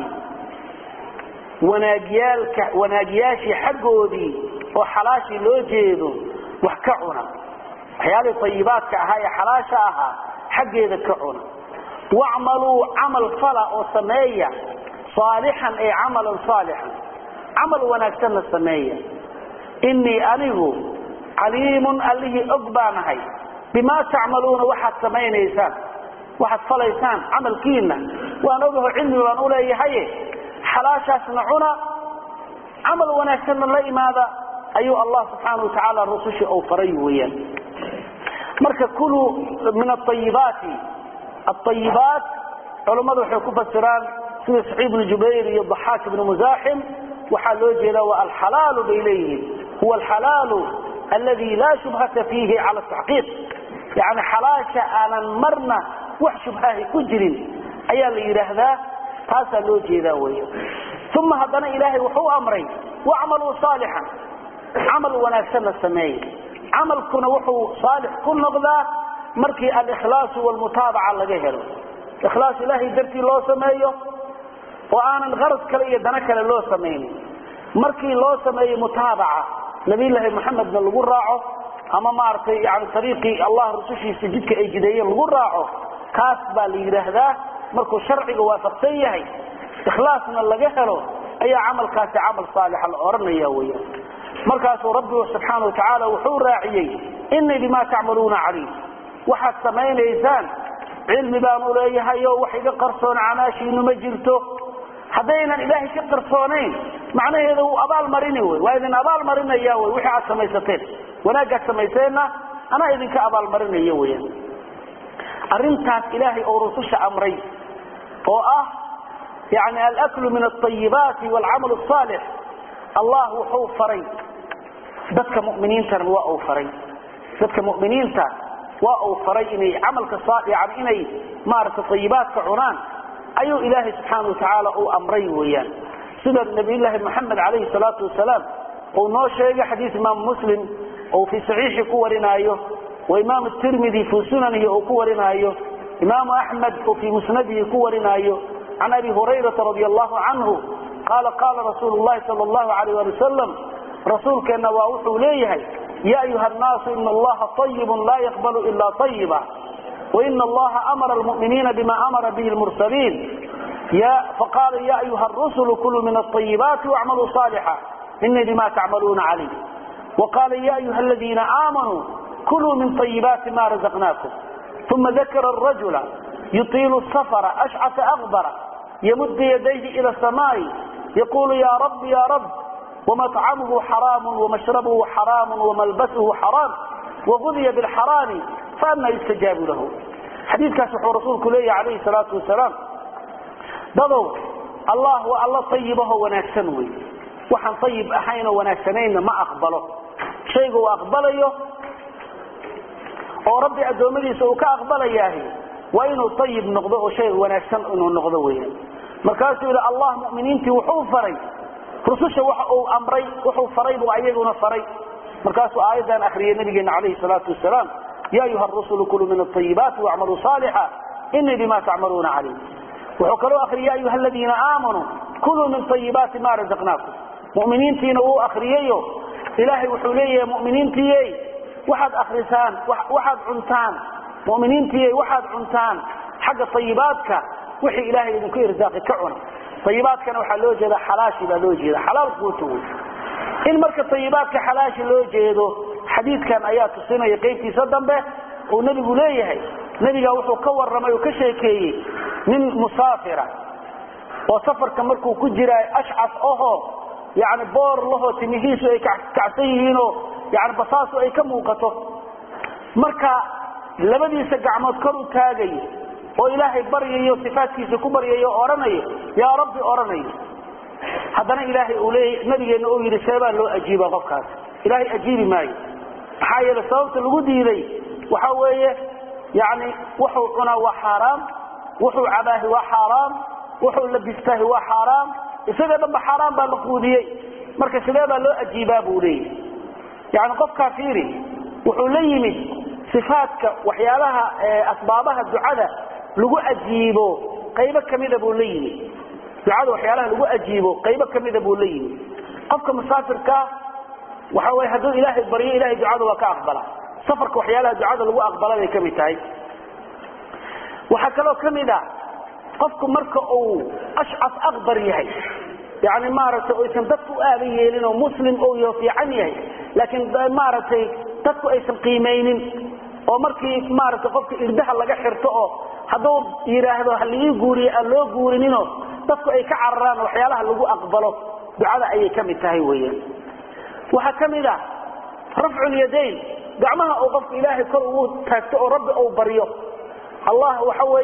S1: wanaagyaalka wanaagyaashii xaggoodii oo xalaashii loo jeedo wax ka cuna waxyaalihii ayibaadka ahaa ee xalaasha ahaa xaggeeda ka cuna wacmaluu camal fala oo sameeya saalixan ay camalan saalixan camal wanaagsanna sameeya inii anigu caliimun allihii og baanahay bimaa tacmaluuna waxaad samaynaysaan waxaad falaysaan camalkiina waan ogaho cilmi baan u leeyahaye xalaashaasna cuna camal wanaagsanna la imaada ayuu allah subxaana wa tacaala rusushii ou faray weeyaan marka kuluu min aayibaati aayibaat culammadu waxay ku fasiraan sida saciid ibnu jubayr iyo daxaak ibnu musaaxim waxaa loo jeedaa waa alxalaalu bay leeyihiin huwa alxalaalu aladi laa shubhata fiihi cala taxqiiq yani xalaasha aanan marna wax shubhahi ku jirin ayaa la yidhaahdaa taasaa loo jeedaa wey uma haddana ilaahay wuxuu amray wacmaluu saalixan camal wanaagsanna sameeye camalkuna wuxuu saalix ku noqdaa markii alikhlaasu walmutaabaca laga helo ikhlaas ilaahay dartii loo sameeyo oo aanan qarad kale iyo dano kale loo samaynin markii loo sameeyo mutaabaca nabiyllaahi maxamedna lagu raaco ama maaragtay yani ariiqii allah rusushiisa jidka ay jideeyeen lagu raaco kaas baa la yidhaahdaa markuu sharciga waafaqsan yahay ikhlaasna laga helo ayaa camalkaasi camal saalixa la odhanaya weya markaasuu rabbigu subxaana watacaala wuxuu raaciyey inii bimaa tacmaluuna caliim waxaad samaynaysaan cilmi baanu leeyahay oo wax iga qarsoon camaashiinu ma jirto haddaynan ilaahay ka qarsoonayn macnaheeda wuu abaalmarini wy waa idin abaalmarinaya wy wixii aad samaysateen wanaagaad samayseenna anaa idinka abaalmarinaya weyan arrintaas ilaahay oo rususha amray oo ah yani alaklu min alayibaati waalcamal asaalix allah wuxuu faray dadka muminiintana waa uu faray dadka muminiinta waa uu faray inay camalka yani inay maaragtay ayibaadka cunaan ayuu ilaahay subxaana watacaala uu amray weeyaan sida nabiyllaahi moxamed calayhi salaatu wasalaam uu noo sheegay xadiis imaamu muslim ou fii saxiixi ku warinaayo wa imaamu tirmidi fii sunanihi uu ku warinaayo imaamu axmed uu fii musnadihi ku warinaayo can abi hurayrata radi allahu canhu qaala qaala rasuulu llahi sal allahu alayh ali wasalam rasuulkeenna waa wuxuu leeyahay ya ayuha nnaasu ina allaha ayibun laa yaqbalu ila ayiba waina allaha amara almuminiina bima amara bihi lmursaliin faqaala ya ayuha rusulu kuluu min alayibaati wacmaluu saalixa inii bima tacmaluuna calim waqaala ya ayuha aladiina aamanuu kuluu min ayibaati ma razaqnaakum uma dakara rajula yuiilu safra ashcata akbara yamud yadayhi ila samaai yaqulu ya rab ya rab wamطcamuhu xaraam wamashrabuhu xaraam wamalbasuhu xaraam wagudiya bilxaraami faana yustajaabu lahu xadiikaas wuxuu rasuulku leeyahy alayhi salaatu wasalaam dadow allah waa alla ayibaho wanaagsan wey waxaan ayib ahaynoo wanaagsanayna ma aqbalo shayga uu aqbalayo oo rabbi addoommadiisa uu ka aqbalayaahi waa inuu ayib noqdo oo shayga wanaagsan inuu noqdo weyan markaasuu yidhi allah muminiintii wuxuu faray rususha waxa uu amray wuxuu faray buu ayaguna faray markaasuu aayaddan akriyay nabigeena calayhi salaatu wasalaam ya ayuha rusulu kuluu min alayibaati wacmaluu saalixa inii bima tacmaluuna calim wuxuu kaloo akriyay ya ayuha aladiina aamanuu kuluu min ayibaati ma razaqnaakum muminiintiina wuu akriyeyo ilaahay wuxuu leeyahay muminiintiiye waxaad akrisaan waxaad cuntaan muminiintiiye waxaad cuntaan xagga ayibaadka wixii ilaahay idinku irsaaqi ka cuna ayibaadkana waxaa loo jeeda xalaashi baa loo jeeda xalaal quuta wey in marka ayibaadka xalaashi loo jeedo xadiidkan ayaa tusinaya qaybtiisa dambe uu nebigu leeyahay nebiga wuxuu ka waramay oo ka sheekeeyey nin musaafira oo safarka markuu ku jira ashcas aho yani boor lahoo timihiisu ay kacsan yihiinoo yani basaasu ay ka muuqato marka labadiisa gacmood kor u taagayo oo ilaahay baryayo sifaadkiisa ku baryayo o odhanayo yaa rabbi odhanayo haddana ilaahay uu leeya nabigeenna uu yidhi seebaa loo ajiiba qofkaas ilaahay ajiibi maayo maxaa yeele sababta lagu diiday waxa weeye yani wuxuu cunaa waa xaaraam wuxuu cabaahi waa xaaraam wuxuu labistaahi waa xaaraam isaga dhanba xaaraan baa la quudiyey marka sidee baa loo ajiibaa buu leeyahy yani qofkaa fiiri wuxuu la yimid sifaadka waxyaalaha asbaabaha ducada lagu ajiibo qaybo kamida buu la yimid ducada waxyaalaha lagu ajiibo qaybo kamida buu la yimid qofka musaafirkaa waxa wey hadduu ilaahay baryo ilahay ducada waa ka aqbala safarka waxyaalaha ducada lagu aqbala bay kamid tahay waxaa kaloo kamid a qofku marka uu ashcas akbar yahay yani maaragtay oysan dadku u aaban yeelin oo muslim ou yaho fiican yahay laakiin maaragtay dadku aysan qiimaynin oo markii maaragtay qofka irdaha laga xirto oo hadduu yidhaahdo halii guuriye aan loo guurinino dadku ay ka cararaan waxyaalaha lagu aqbalo ducada ayay ka mid tahay weyan waxaa ka mid a rafculyadayn gacmaha uu qofka ilaahay kor ugu taagto oo rabbi uu baryo allah waxa weeye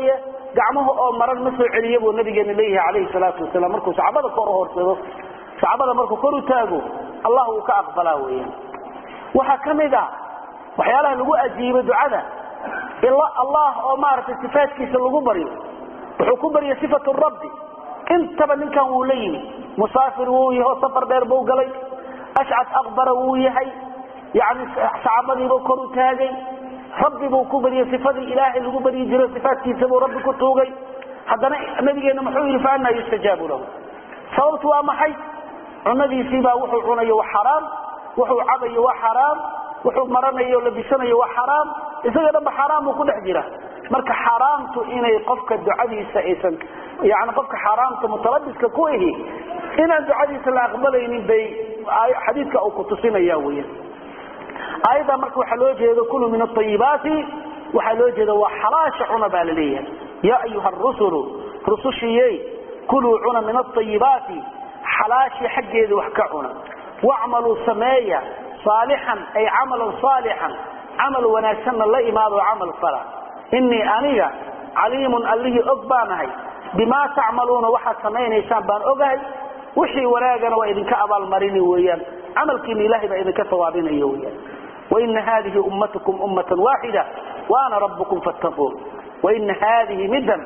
S1: gacmaha oo maran ma soo celiya buu nabigeena leeyahay calayhi salaatu wasalaam markuu sacbada kor u horsado sacbada markuu kor u taago allah uu ka aqbalaa weeyaan waxaa ka mid ah waxyaalaha lagu ajiibo ducada allah oo maaragtay sifaadkiisa lagu baryo wuxuu ku barya sifatu rabbi intaba ninkan wuu la yimi musaafir wuu yaho safar dheer buu galay ashcad aqbara wuu yahay yani sacbadiibuu kor u taagay rabbi buu ku baryay sifadii ilaahay lagu baryi jiro sifaadkiisa buu rabbi ku tuugay haddana nabigeena muxuu yidhi fa anaa yustajaabu lahu sababtu waa maxay cunadiisiibaa wuxuu cunayo waa xaraam wuxuu cabayo waa xaraam wuxuu maranayo o labisanayo waa xaraam isaga dhanba xaraam buu ku dhex jira marka xaaraamtu inay qofka ducadiisa aysan yani qofka xaaraamta mutalabiska ku ihi inaan ducadiisa la aqbalaynin bay xadiidka uu ku tusinaya weya aayadda marka waxaa loo jeedo kulu min aayibaati waxaa loo jeeda waa xalaasha cuna baa la leeyahay yaa ayuha rusulu rusushiyey kuluu cuna min aayibaati xalaashii xaggeeda wax ka cuna wacmaluu sameeya saalixan ay camalan saalixan camal wanaagsanna la imaado camal fala inii aniga caliimun allihii og baanahay bimaa tacmaluuna waxaad samaynaysaan baan ogahay wixii wanaagana waa idinka abaalmarini weeyaan camalkiina ilahay baa idinka sawaabinaya weyaan waina haadihi ummatukum ummatan waaxida waana rabbukum fattaquun waina haadihi middan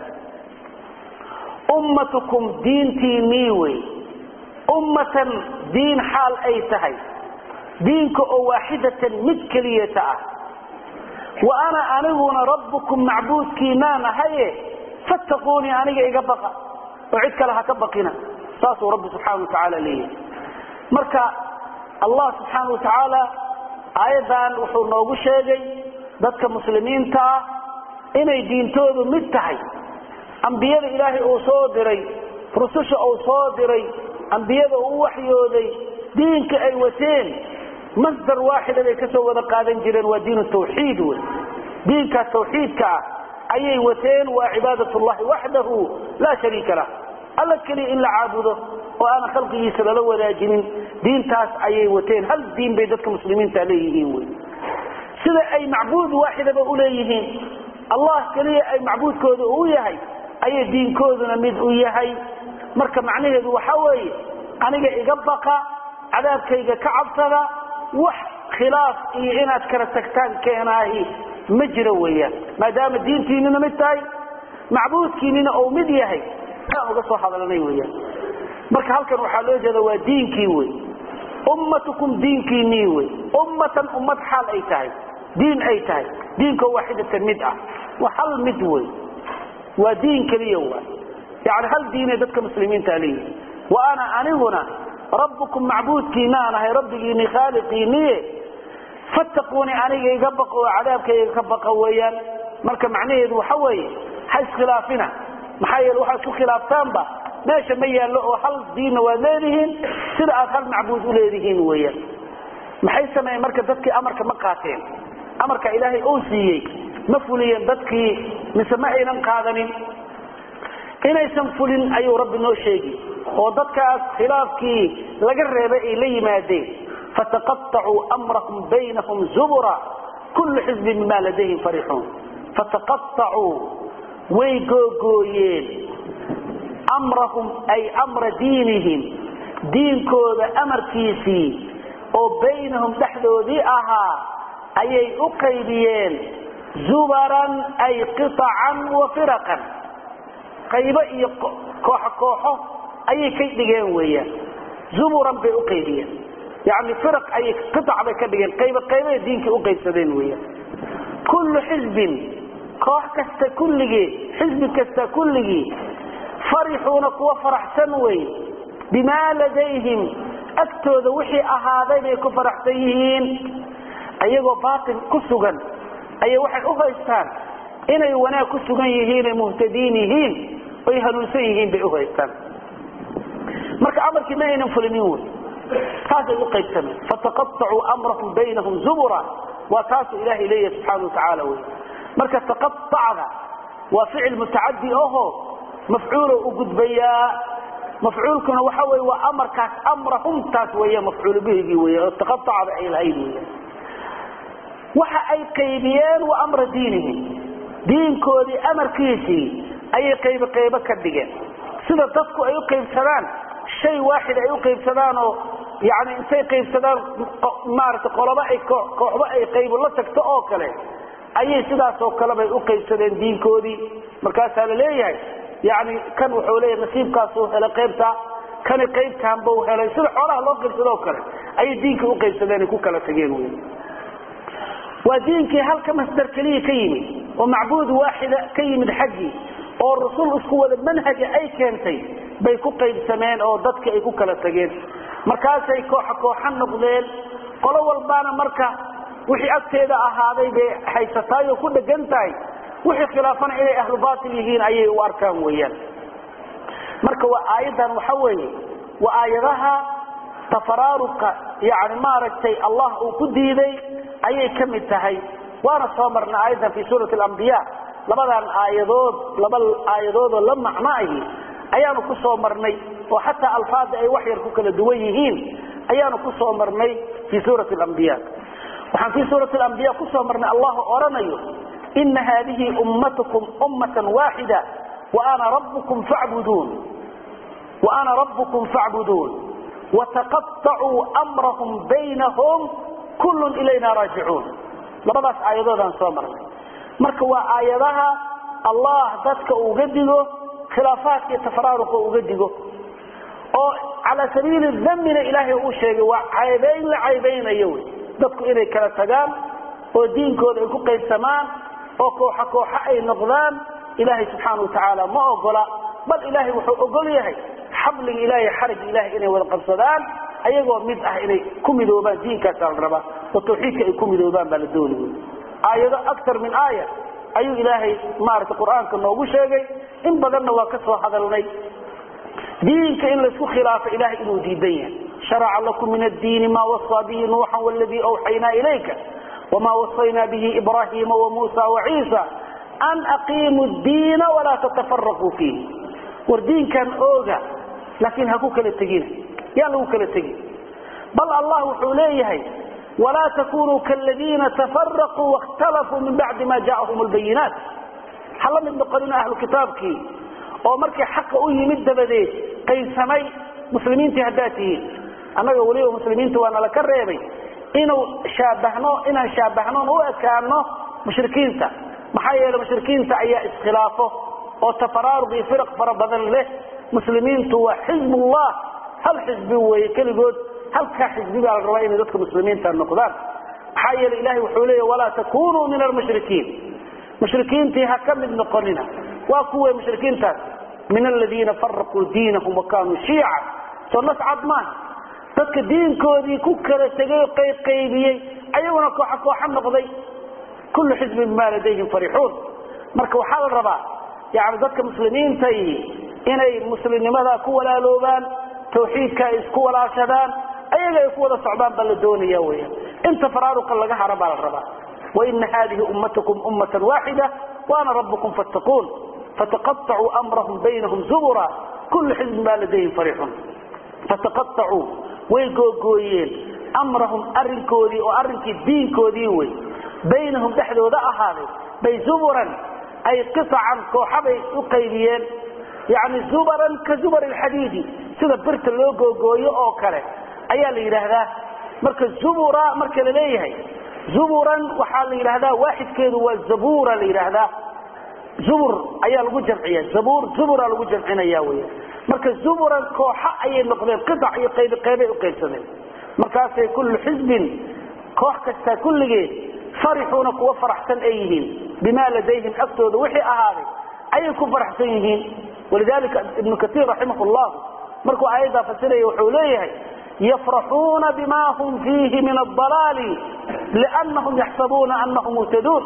S1: ummatukum diintiinii wey ummatan diin xaal ay tahay diinka oo waaxidatan mid keliyata ah wa ana aniguna rabbukum macbuudkiinaan ahaye fattaquunii aniga iga baqa oo cid kale ha ka baqina saasuu rabbi subxaana wa tacaala leeyahay marka allah subxaana wa tacaala aayaddan wuxuu noogu sheegay dadka muslimiinta ah inay diintoodu mid tahay ambiyada ilaahay uu soo diray rususha uu soo diray ambiyada uu waxyooday diinka ay wateen masdar waaxida bay kasoo wada qaadan jireen waa diin tawxiid wey diinkaas tawxiidka ah ayay wateen waa cibaadat llahi waxdahu laa shariika lah alla keliya in la caabudo oo aanan khalqigiisa lala wadaajinin diintaas ayay wateen hal diin bay dadka muslimiinta leeyihiin wy sida ay macbuud waaxidaba uleeyihiin allah keliya ay macbuudkooda uu yahay ayay diinkooduna mid u yahay marka macnaheedu waxa weeye aniga iga baqa cadaabkayga ka cabsada wax khilaaf iyo inaad kala tagtaan keenaahi ma jiro weeyaan maadaama diintiinina mid tahay macbuudkiinina uu mid yahay aan uga soo hadalnay weyaan marka halkan waxaa loo jeeda waa diinkii wey ummatukum diinkiinii wey ummatan ummad xaal ay tahay diin ay tahay diinko waaxidatan mid ah waa hal mid wey waa diin keliya wa yani hal diinay dadka muslimiinta leeyihi wa ana aniguna rabbukum macbuudkiinaan ahay rabbigiini khaaliqiiniye fattaquunii aniga iga baqo oo cadaabkayga ka baqa weeyaan marka macnaheedu waxa weeye ha iskhilaafina maxaa yeele waxaad isku khilaaftaanba meesha ma yaallo oo hal diinna waad leedihiin sida aad hal macbuud u leedihiin weeyaan maxay sameeyeen marka dadkii amarka ma qaateen amarka ilaahay uu siiyey ma fuliyeen dadkii mise ma aynan qaadanin inaysan fulin ayuu rabbi noo sheegi oo dadkaas khilaafkii laga reebay ay la yimaadeen fataqaacuu amrahum baynahum zubura kullu xizbin bima ladayhim farixuun fataqaacuu way googooyeen amrahum ay amra diinihim diinkooda amarkiisii oo baynahum dhexdoodii ahaa ayay u qaybiyeen zubaran ay qiطacan wa firaqan qaybo iyo kooxo kooxo ayay ka dhigeen weeyaan zuburan bay u qaybiyeen yani firaq ayay qiطac bay ka dhigeen qaybo qaybay diinkii u qaybsadeen weeyaan kullu xizbin koox kasta kulligii xisbi kasta kulligii farixuuna kuwa faraxsan wey bimaa ladayhim agtooda wixii ahaaday bay ku faraxsan yihiin ayagoo baatil ku sugan ayay waxay u haystaan inay wanaag ku sugan yihiin ay muhtadiin yihiin oy hanuunsan yihiin bay u haystaan marka amarkii ma aynan fulinin wey taasay u qaybsameen fataqaacuu amrahum baynahum zubura waa taasuu ilaahay leeyahay subxaana watacaala wey marka taqaacda waa ficil mutacadi aho mafcuulo u gudbayaa mafcuulkuna waxa wey waa amarkaas amrahumtaas wey mafcuul bihigii wey oo taqaacda ay lahayd wey waxa ay qaybiyeen wa amra diinihim diinkoodii amarkiisii ayay qaybo qaybo ka dhigeen sida dadku ay u qaybsadaan shay waaxid ay u qaybsadaan oo yani intay qaybsadaan maarata qolobo ay kooxbo ay qaybo la tagto oo kale ayay sidaasoo kalebay u qaybsadeen diinkoodii markaasaa la leeyahay yani kan wuxuu leeyahay nasiibkaasuu helay qaybta kani qaybtaan bau helay sida xoolaha loo qaybsadoo kale ayay diinka u qaybsadeen ay ku kala tageen wy waa diinkii halka masdar keliya ka yimid oo macbuud waaxida ka yimid xaggii oo rasul isku wada manhaja ay keentay bay ku qaybsameen oo dadka ay ku kala tageen markaasay kooxa kooxa noqdeen qolo walbaana marka wixii agteeda ahaaday bay haysataay oo ku dhegan tahay wixii khilaafana inay ahlu batil yihiin ayay u arkaan weeyaan marka waa aayaddan waxa weeye waa aayadaha tafaraaruqa yani maaragtay allah uu ku diiday ayay ka mid tahay waana soo marna aayaddan fi suurati alambiya labadan aayadood laba aayadoodoo la macno ahi ayaanu ku soo marnay oo xataa alfaada ay wax yar ku kala duwan yihiin ayaanu ku soo marnay fii suurati alambiya waxaan fii suurati alambiya ku soo marnay allahu odhanayo ina haadihi ummatukum ummatan waaxida waana rabbukum facbuduun waana rabbukum facbuduun wataqaطacuu amrahum baynahum kullun ilayna raajicuun labadaas aayadoodaan soo marnay marka waa aayadaha allah dadka uga digo khilaafaadka iyo tafaraaruqa uga digo oo calaa sabiili dambina ilaahay uu sheegay waa caybayn la caybaynayo wy dadku inay kala tagaan oo diinkooda ay ku qaybsamaan oo kooxa kooxa ay noqdaan ilaahay subxaana wa tacaala ma ogola bal ilaahay wuxuu ogol yahay xabliga ilahay xarigi ilahay inay wada qabsadaan ayagoo mid ah inay ku midoobaan diinkaasaa la rabaa oo tawxiidka ay ku midoobaan baa la dooni wy aayado aktar min aaya ayuu ilaahay maarata qur-aanka noogu sheegay in badanna waa ka soo hadalnay diinka in laysku khilaafo ilahay inuu diidan yahay sharaca lakum min addiini maa wasaa bihi nuuxan wladii awxaynaa ilayka wma wasaynaa bihi ibrahima wamuusa waciisa an aqiimu diina walaa tatafaraquu fiih war diinkan ooga laakiin ha ku kala tegina yaan lagu kala tegin bal allah wuxuu leeyahay walaa takunuu kaladiina tafaraquu waاkhtalafuu min bacdi ma jaءahum lbayinaat ha la mid noqonina ahlu kitaabkii oo markii xaqa u yimid dabadeed qaybsamay muslimiintii haddaad tihiin annaga weliba muslimiinta waa nala ka reebay inuu shaabahno inaan shaabahnoon u ekaano mushrikiinta maxaa yeele mushrikiinta ayaa iskhilaafo oo tafaraaruq iyo firaq fara badan leh muslimiintu waa xizbullah hal xisbi weeye keligood halkaa xisbi baa la rabaa inay dadka muslimiinta noqdaan maxaa yeele ilahay wuxuu leeya walaa takunuu min almushrikiin mushrikiintii ha ka mid noqonina waa kuwe mushrikiintaas min aladiina faraquu diinahum wakanuu shiica soo nas cad maaha dadka diinkoodii ku kala tegay oo qaybqaybiyey ayaguna kooxa kooxa noqday kullu xisbin bimaa ladayhim farixuun marka waxaa la rabaa yani dadka muslimiintay inay muslimnimada ku walaaloobaan tawxiidka ay isku walaashadaan ayaga ay ku wada socdaan baa la doonaya weya inta faraaruqa laga hara baa la rabaa waina hadihi ummatukum ummatan waaxida waana rabbukum fattaquun fataqaطacuu amrahum baynahum zubura kullu xisbin baa ladayhim farixuun fataqaطacuu way googooyeen amrahum arinkoodii oo arrinkii diinkoodii wey baynahum dhexdooda ahaaday bay zuburan ay qisacan kooxabay u qaybiyeen yani zubaran ka zubar alxadiidi sida birta loo googooyo oo kale ayaa la yidhaahdaa marka zubura marka la leeyahay zuburan waxaa la yidhahdaa waaxidkeedu waa zabura la yidhaahdaa zubur ayaa lagu jamciya zabur zubura lagu jamcinaya weya marka zuburan kooxa ayay noqdeen qiac iyo qaybi qaybay u qaybsadeen markaasay kullu xisbin koox kasta kulligeed farixuuna kuwa faraxsan ay yihiin bimaa ladayhim agtooda wixii ahaaday ayay ku faraxsan yihiin walidalika ibnu kaiir raximah llah markuu aayaddaa fasiraya wuxuu leeyahay yafraxuuna bima hum fiihi min adalaali liannahum yaxsabuuna anahum muhtaduun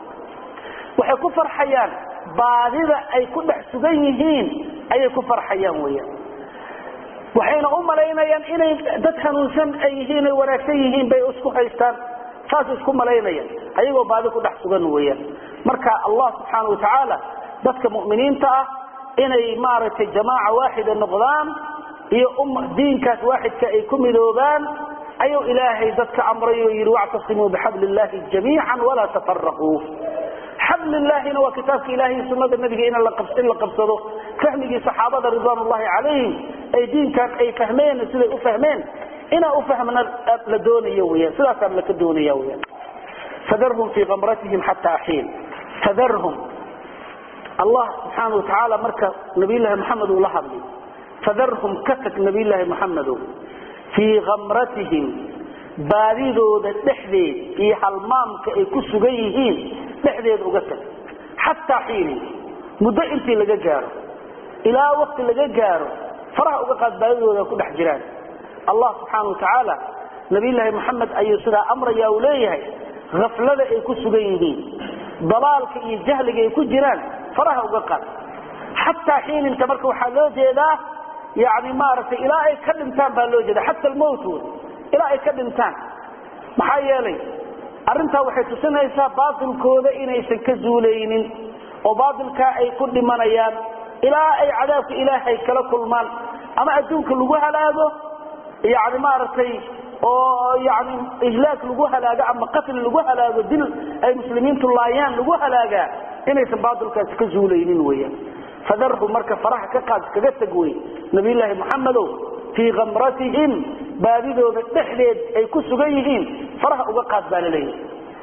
S1: waxay ku farxayaan baadida ay ku dhex sugan yihiin ayay ku farxayaan weyaan waxayna u malaynayaan inay dad hanuunsan ay yihiin ay wanaagsan yihiin bay isku haystaan saas isku malaynayaan ayagoo baadi ku dhex sugan weyaan marka allah subxaana watacaala dadka mu'miniinta ah inay maaragtay jamaaca waaxida noqdaan iyo diinkaas waaxidka ay ku midoobaan ayuu ilaahay dadka amray oo yidhi wactasimuu bixabli illahi jamiica walaa tafaraquu xablilaahina waa kitaabka ilahay sunada nabiga in la qabsado fahmigii saxaabada ridwan llahi calayhim ay diinkan ay fahmeen siday u fahmeen inaa ufahmna la doonayo weyaan sidaasaa laka doonaya weyaan fadarhum fii kamratihim xataa xiin fadarhum allah subxaana watacaala marka nabiylahi maxamed uu la hadlay fadarhum ka tag nabiylahi maxamedow fii kamratihim baadidooda dhexdeed iyo halmaamka ay ku sugan yihiin dhexdeeda uga tag xataa xiinin muddo intii laga gaaro ilaa wakti laga gaaro faraha uga qaad baadidooda ku dhex jiraan allah subxaana watacaala nabiyllaahi moxamed ayuu sidaa amraya uu leeyahay haflada ay ku sugan yihiin dalaalka iyo jahliga ay ku jiraan faraha uga qaad xataa xiininta marka waxaa loo jeedaa yani maaragtay ilaa ay ka dhintaan baa loo jeeda xata almowt ilaa ay ka dhintaan maxaa yeelay arrintaa waxay tusinaysaa baatilkooda inaysan ka zuulaynin oo baatilkaa ay ku dhimanayaan ilaa ay cadaabka ilaahay kala kulmaan ama adduunka lagu halaago yani maaragtay oo yani ihlaak lagu halaago ama qatli lagu halaago dil ay muslimiintu laayaan lagu halaagaa inaysan baatilkaasi ka zuulaynin weyan fadarhu marka faraha ka qaad kaga tag wey nabiyllaahi moxamedow fii kamratihim baadidooda dhexdeed ay ku sugan yihiin faraha uga qaad baa laleeyahy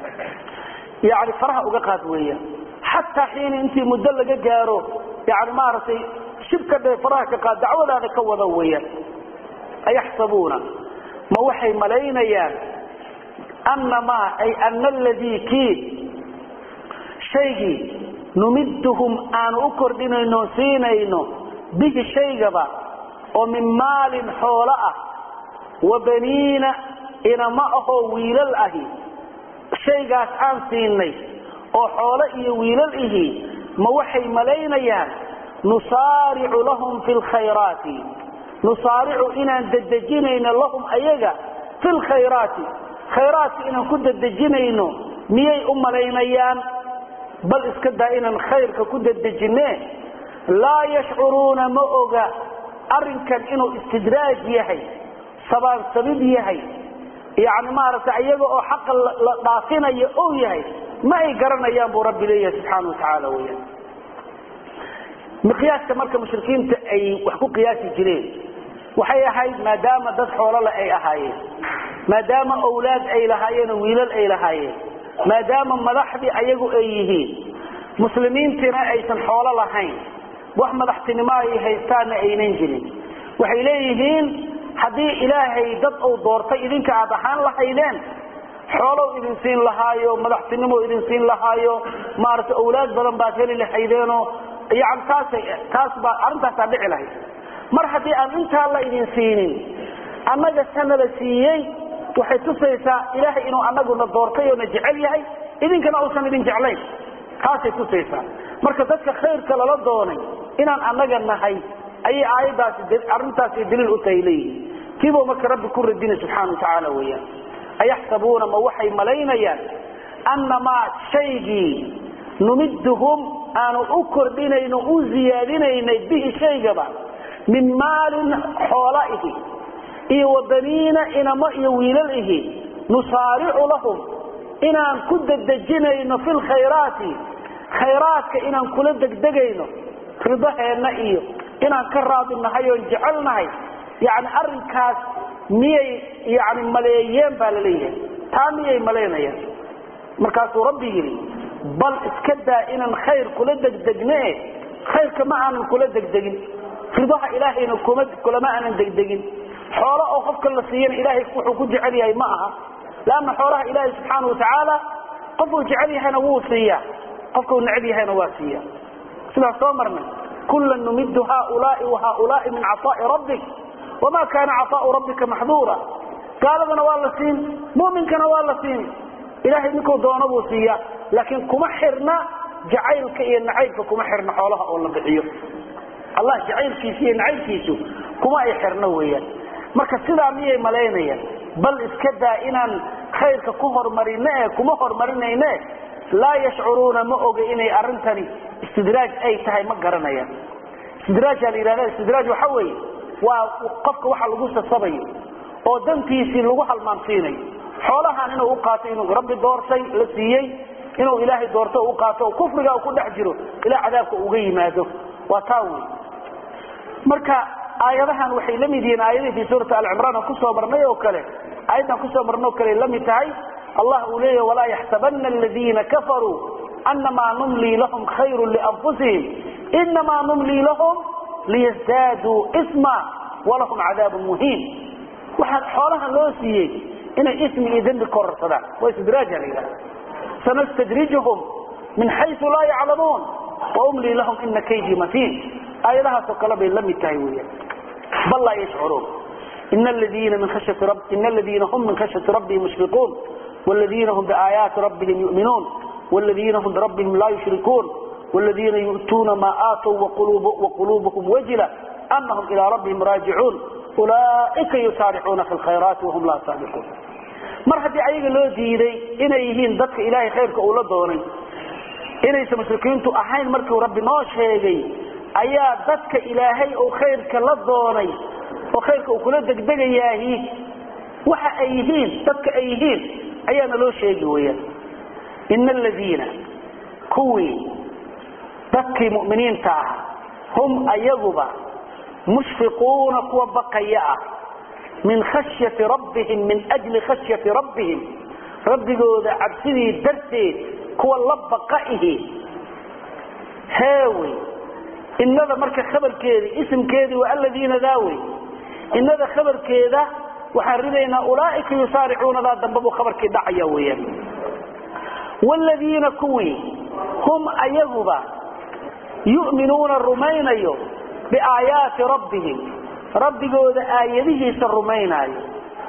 S1: yani faraha uga qaad weya xataa xiini intii muddo laga gaaro yani maaragtay shibka dhe faraha ka qaad dacwadaada ka wada weeyaan ayaxsabuuna ma waxay malaynayaan anamaa ay ana aladii kii shaygii numidduhum aanu u kordhinayno siinayno bihi shaygaba oo min maalin xoolo ah wa baniina inama ahoo wiilal ahi shaygaas aan siinay oo xoolo iyo wiilal ihi ma waxay malaynayaan nusaaricu lahum fi lkhayraati nusaaricu inaan dedejinayno lahum ayaga fi lkhayraati khayraadka inaan ku dedejinayno miyay u malaynayaan bal iska daa inaan khayrka ku dedejine laa yashcuruuna ma oga arrinkan inuu istidraaj yahay sabaansabid yahay yani maaragtay iyaga oo xaqa la dhaafinayo ou yahay ma ay garanayaan buu rabbi leeyahay subxaana watacaala weyaan miqyaaska marka mushrikiinta ay wax ku qiyaasi jireen waxay ahayd maadaama dad xoolole ay ahaayeen maadaama awlaad ay lahaayeen oo wiilal ay lahaayeen maadaama madaxdii ayagu ay yihiin muslimiintiina aysan xoolo lahayn wax madaxtinimo ay haystaanna aynan jirin waxay leeyihiin haddii ilaahay dad uu doortay idinka aad ahaan lahaydeen xoolow idin siin lahaayo madaxtinimo idin siin lahaayo maaragtay awlaad badan baad heli lahaydeenoo yani taasay taas baa arrintaasaa dhici lahayd mar haddii aan intaa la idin siinin annaga sana la siiyey waxay tusaysaa ilaahay inuu anaguna doortay oo na jecel yahay idinkana uusan idin jeclayn taasay tusaysaa marka dadka khayrka lala doonay inaan annaga nahay ayay aayadaasi arrintaasi daliil u tahay leeyihin kiibuu marka rabbi ku radinay subxaana watacaala weeyaan ayaxsabuuna ma waxay malaynayaan annamaa shaygii numidduhum aanu u kordhinayno u ziyaadinaynay bihi shaygaba min maalin xoola ihi iyo wabaniina inamo iyo wiilal ihi nusaaricu lahum inaan ku dedejinayno fi lkhayraati khayraadka inaan kula degdegayno ridaheenna iyo inaan ka raadi nahay oon jecelnahay yani arinkaas miyay yani maleeyeen baa laleeyahay taa miyay malaynayaan markaasuu rabbi yidhi bal iska daa inaan khayr kula degdegne khayrka ma aanan kula degdegin ridaha ilaahayna kulama aanan degdegin xoolo oo qofka la siiyana ilaahay wuxuu ku jecel yahay ma aha leanna xoolaha ilaahay subxaana watacaala qofuu jecel yahayna wuu siiyaa qofkau neceb yahayna waa siiya sidaas soo marnay kula numidu haulaai wahaulaai min caطaa'i rabbik wama kaana caطaau rabbika maxduura gaaladana waa la siin muminkana waa la siin ilahay ninkuu doono buu siiya laakiin kuma xirna jacaylka iyo nacaybka kuma xirna xoolaha oo la bixiyo allah jacaylkiisa iyo nacaybkiisu kuma ay xirno weeyaan marka sidaa miyay malaynayaan bal iska daa inaan khayrka ku hormarine e kuma hormarinayne laa yashcuruuna ma oga inay arintani istidraaj ay tahay ma garanayaan istidraajaa la yidhahda istidraaj waxa weeye waa qofka waxa lagu sasabayo oo dantiisii lagu halmaansiinayo xoolahan inuu u qaatay inuu rabbi doortay la siiyey inuu ilaahay doorto u qaato kufriga ku dhex jiro ilaa cadaabka uga yimaado waa taa wey marka aayadahan waxay la mid yihiin aayadii fii suurati alcimraan aan kusoo marnay oo kale aayaddan kusoo marnay oo kale la mid tahay allah uu leeyahy walaa yaxsabana aladiina kafaruu anamaa numlii lahum khayru lianfusihim inamaa numlii lahum liyasdaaduu isma walahum cadaabun muhiin waxaa xoolaha loo siiyey inay ismi iyo dembi kororsadaan waa istidraaja la yidhaha sanastadrijuhum min xayu laa yaclamuun waumlii lahum ina kaydii matiin aayadahaasoo kale bay la mid tahay weyan bal laa yashcuruun ina aladiina hum min khashyati rabbihim mushfiquun wladiina hum biaayaati rabbihim yuminuun wladiina hum birabbihim laa yushrikuun wladiina yu'tuuna maa aatow waquluubuhum wajila anahum ilaa rabbihim raajicuun ulaaika yusaaricuuna fi lkhayraati wahum laa saabiquun mar haddii ayaga loo diiday inay yihiin dadka ilaahay khayrka uu la doonay inaysan mushrikiintu ahayn markuu rabbi noo sheegay ayaa dadka ilaahay uu khayrka la doonay oo khayrka uu kula degdegayaahi waxa ay yihiin dadka ay yihiin ayaana loo sheegi weyaan ina aladiina kuwii dadkii mu'miniinta ah hum ayaguba mushfiquuna kuwa baqaya ah min khashyati rabbihim min ajli khashyati rabbihim rabbigooda cabsidii darteed kuwa la baqa ihi heewey inada marka khabarkeedii isimkeedii waa aladiina daawey inada khabarkeeda waxaan ridaynaa ulaaika yusaaricuunadaa dambe buu khabarkii dhacaya weyaan wladiina kuwii hum ayaguba yu'minuuna rumaynayo biaayaati rabbihim rabbigooda aayadihiisa rumaynaayo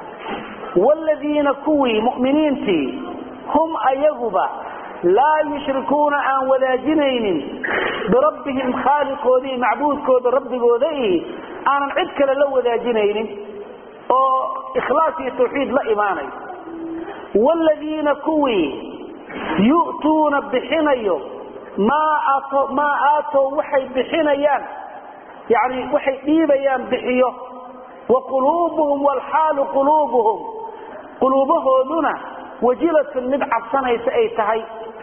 S1: wladiina kuwii mu'miniintii hum ayaguba laa yushrikuuna aan wadaajinaynin birabbihim khaaliqoodii macbuudkooda rabbigooda ihi aanan cid kale la wadaajinaynin oo ikhlaas iyo tawxiid la imaanayo wladiina kuwii yu'tuuna bixinayo maa aatow waxay bixinayaan yani waxay dhiibayaan bixiyo wa quluubuhum wlxaalu quluubuhum quluubahooduna wajilatun mid cabsanaysa ay tahay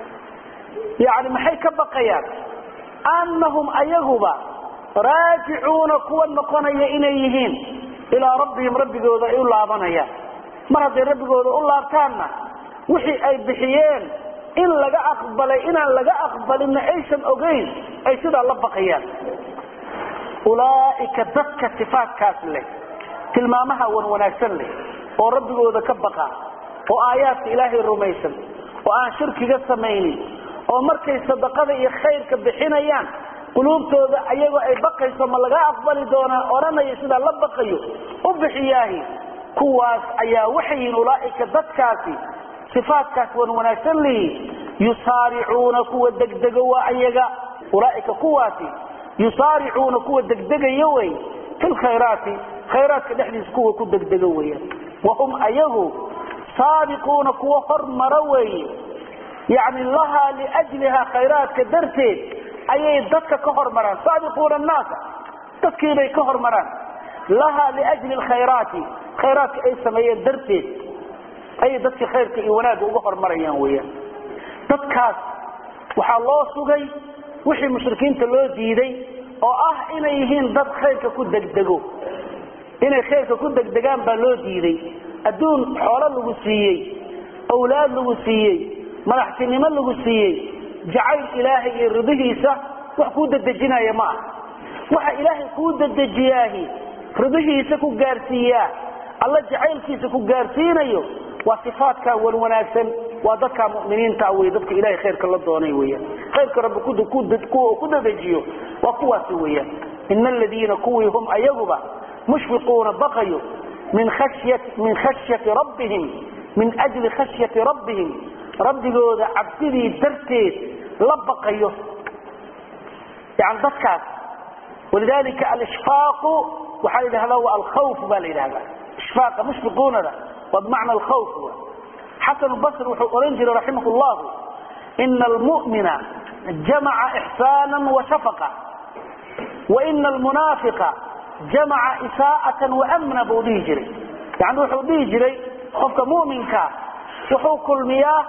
S1: yani maxay ka baqayaan annahum ayaguba raajicuuna kuwa noqonaya inay yihiin ilaa rabbihim rabbigooda ay u laabanayaan mar hadday rabbigooda u laabtaanna wixii ay bixiyeen in laga aqbalay inaan laga aqbalinna aysan ogayn ay sidaa la baqayaan ulaaika dadka sifaatkaas leh tilmaamaha wan wanaagsan leh oo rabbigooda ka baqa oo aayaadka ilaahay rumaysan oo aan shirkiga samaynin oo markay sadaqada iyo khayrka bixinayaan quluubtooda ayagoo ay baqayso ma laga aqbali doonaa odhanaya sidaa la baqayo u bixiyaahi kuwaas ayaa waxay yihiin ulaaika dadkaasi sifaatkaas wan wanaagsan lihi yusaaricuuna kuwa degdega waa ayaga ulaaika kuwaasi yusaaricuuna kuwa degdegaya wey fi lkhayraati khayraadka dhexdiisa kuwa ku degdega weya wahum ayagu saabiquuna kuwa hormara weeye yani lahaa liajliha khayraadka darteed ayay dadka ka hormaraan saabiquuna annaasa dadkiibay ka hormaraan lahaa liajli lkhayraati khayraadka ay sameeyeen darteed ayay dadkii khayrka iyo wanaagga uga hormarayaan weyaan dadkaas waxaa loo sugay wixii mushrikiinta loo diiday oo ah inay yihiin dad khayrka ku degdego inay khayrka ku degdegaan baa loo diiday adduun xoolo lagu siiyey awlaad lagu siiyey madaxtinimo lagu siiyey jacayl ilaahay iyo ridihiisa wax kuu dedejinaya ma ah waxa ilaahay kuu dedejiyaahi ridihiisa ku gaarsiiyaa alla jacaylkiisa ku gaarsiinayo waa sifaatkaa wan wanaagsan waa dadkaa muminiinta wey dadka ilahay khayrka la doonay weyaan khayrka rabbi kuwa ku dadejiyo waa kuwaasi weyaan ina aladiina kuwii hum ayaguba mushfiquuna baqayo min khashyati rabbihim min ajli khashyati rabbihim rabbigooda cabsidii darteed la baqayo yani dadkaas walidalika alishfaaqu waxaa la yidhahdaa waa alkhawf ba la yidhahdaa ishfaaqa mushfiquunada waa bimacna alkhawf xasan basri wuxuu ohan jiray raximah llahu ina almu'mina jamaca ixsaana washafaqa waina almunaafiqa jamaca isaa'atan waamna buu dhihi jiray yani wuxuu dhihi jiray qofka mu'minka wuxuu kulmiyaa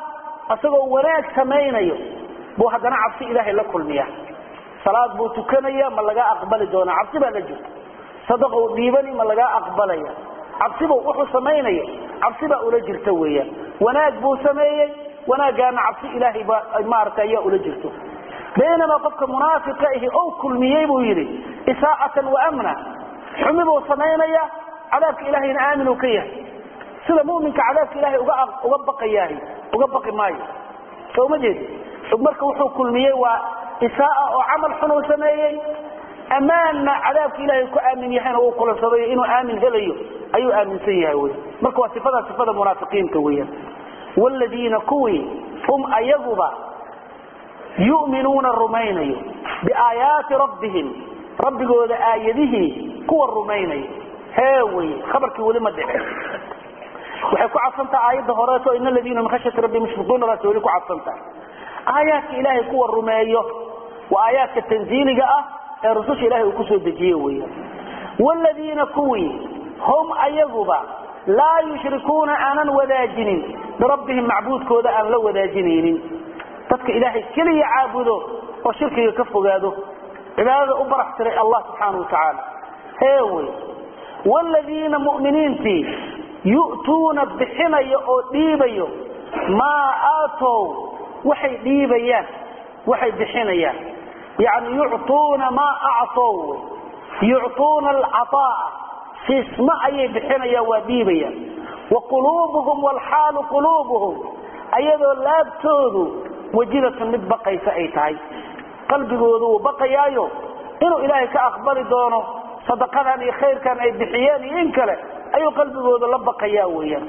S1: isagoo wanaag samaynayo buu haddana cabsi ilaahay la kulmiya salaad buu tukanaya ma lagaa aqbali doonaa cabsi baa la jirta sadaqa u dhiibani ma lagaa aqbalaya cabsibu wuxuu samaynaya cabsi baa ula jirta weeyaan wanaag buu sameeyey wanaagaana cabsi ilaahay baa maarata ayaa ula jirto baynamaa qofka munaafiqa ahi ou kulmiyey buu yidhi isaacatan wa amna xumi buu samaynaya cadaabka ilaahayna aamin uu ka yahay sida muminka cadaabka ilaahay uga uga baqayaahi uga baqi maayo soo ma jeedi marka wuxuu kulmiyey waa isaa'a oo camal xun uu sameeyey ammaanna cadaabka ilaahay ku aamin yahayna uu kulansaday inuu aamin helayo ayuu aaminsan yahay wy marka waa sifada sifada munaafiqiinta weeyaan wladiina kuwii hum ayaguba yu'minuuna rumaynayo biaayaati rabbihim rabbigooda aayadihii kuwa rumaynayo hee wey khabarkii weli ma dhicin waxay ku cadsantaha aayadda horeeto in aladiina min khashyati rabbi mushfiquuna baas weli ku cadsantaha aayaadka ilaahay kuwa rumeeyo waa aayaadka tanziiliga ah ee rususha ilahay uu kusoo dejiye weeyaan wladiina kuwii hum ayaguba laa yushrikuuna aanan wadaajinin birabbihim macbuudkooda aan la wadaajinaynin dadka ilaahay keliya caabudo oo shirkiga ka fogaado cibaadada u barax tiray allah subxaana wa tacaala hee wey wladiina muminiintii yu'tuuna bixinayo oo dhiibayo maa aatow waxay dhiibayaan waxay bixinayaan yani yuctuuna maa actow yuctuuna alcaطaa'a siisma ayay bixinayaan waa dhiibayaan wa quluubuhum wlxaalu quluubuhum ayadoo laabtoodu wajilatun mid baqaysa ay tahay qalbigoodu wuu baqayaayo inuu ilaahay ka aqbali doono sadaqadan iyo khayrkan ay bixiyeen iyo in kale ayuu qalbigooda la baqayaa weeyaan